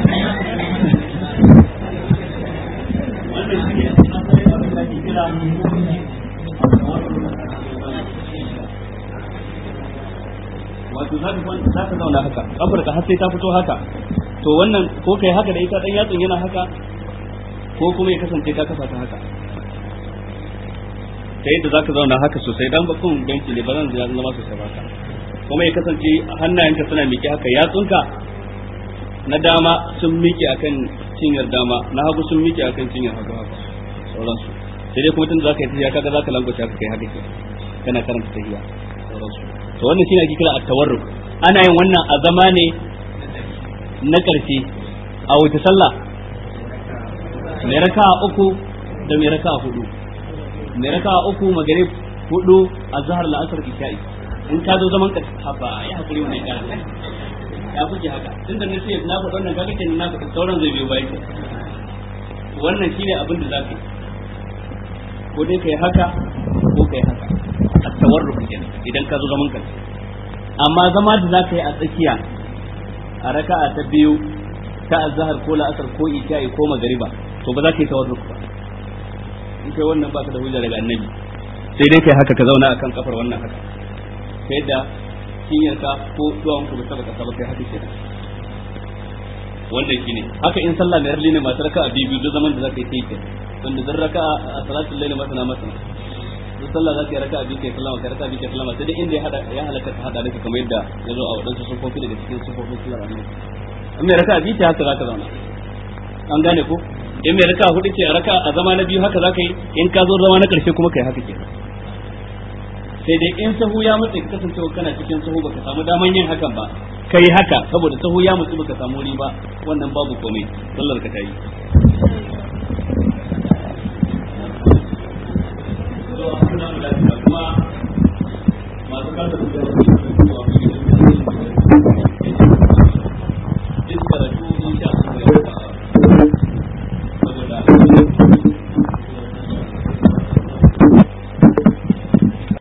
wannan shi ne asalin abin da ke kira wato za ka za ka zauna haka kafar ka har sai ta fito haka to wannan ko kai haka da ita dan yatsun yana haka ko kuma ya kasance ka kafa ta haka ta yadda za ka zauna haka sosai dan bakun benci ne ba zan zama sosai ba ka kuma ya kasance hannayenka suna miƙe haka yatsunka na dama sun miƙe akan cinyar dama na hagu sun miƙe akan cinyar hagu haka sauransu sai dai kuma tun za ka yi tafiya kaga za ka langwace haka kai haka ke kana karanta tafiya sauransu to wannan shine ake kira at-tawarruk ana yin wannan a zama ne na ƙarshe a wuce sallah mai raka uku da mai raka hudu mai raka uku magarib hudu azhar la'asar isha'i in ka zo zaman ka haba ya hakuri wannan ya ya kuke haka tunda na ce na faɗa wannan kaga kenan na faɗa sauran zai biyo bayan wannan shine abin da zaka yi ko dai kai haka ko kai haka at-tawarruk kenan idan ka zo zaman ka amma zama da zaka yi a tsakiya a raka'a ta biyu ta azhar ko la'asar ko isha'i ko magariba to ba za ka yi tawarruk ba in kai wannan baka da hujja daga annabi sai dai kai haka ka zauna akan kafar wannan haka ta yadda cinyarka ko duwan ku ba saba ka saba kai haka kenan wannan shine haka in sallah mai rali ne masu raka'a biyu duk zaman da zaka yi kai wanda zan raka'a a salatul layl masana masana duk sallah zaka yi raka'a biyu kai sallama kai raka'a biyu kai sallama sai dai inda ya hada ya halaka ka hada duka kamar yadda ya zo a wadansu sufofi daga cikin sufofin sallar annabi in mai raka'a biyu ta haka zaka zauna an gane ko in mai raka'a hudu ce a raka'a a zama na biyu haka zaka yi in ka zo zama na karshe kuma kai haka kenan sai dai in sahu ya matse ka kasance kana cikin sahu baka samu daman yin hakan ba kai haka saboda sahu ya mutu baka samu wuri ba wannan babu komai sallar ka ta yi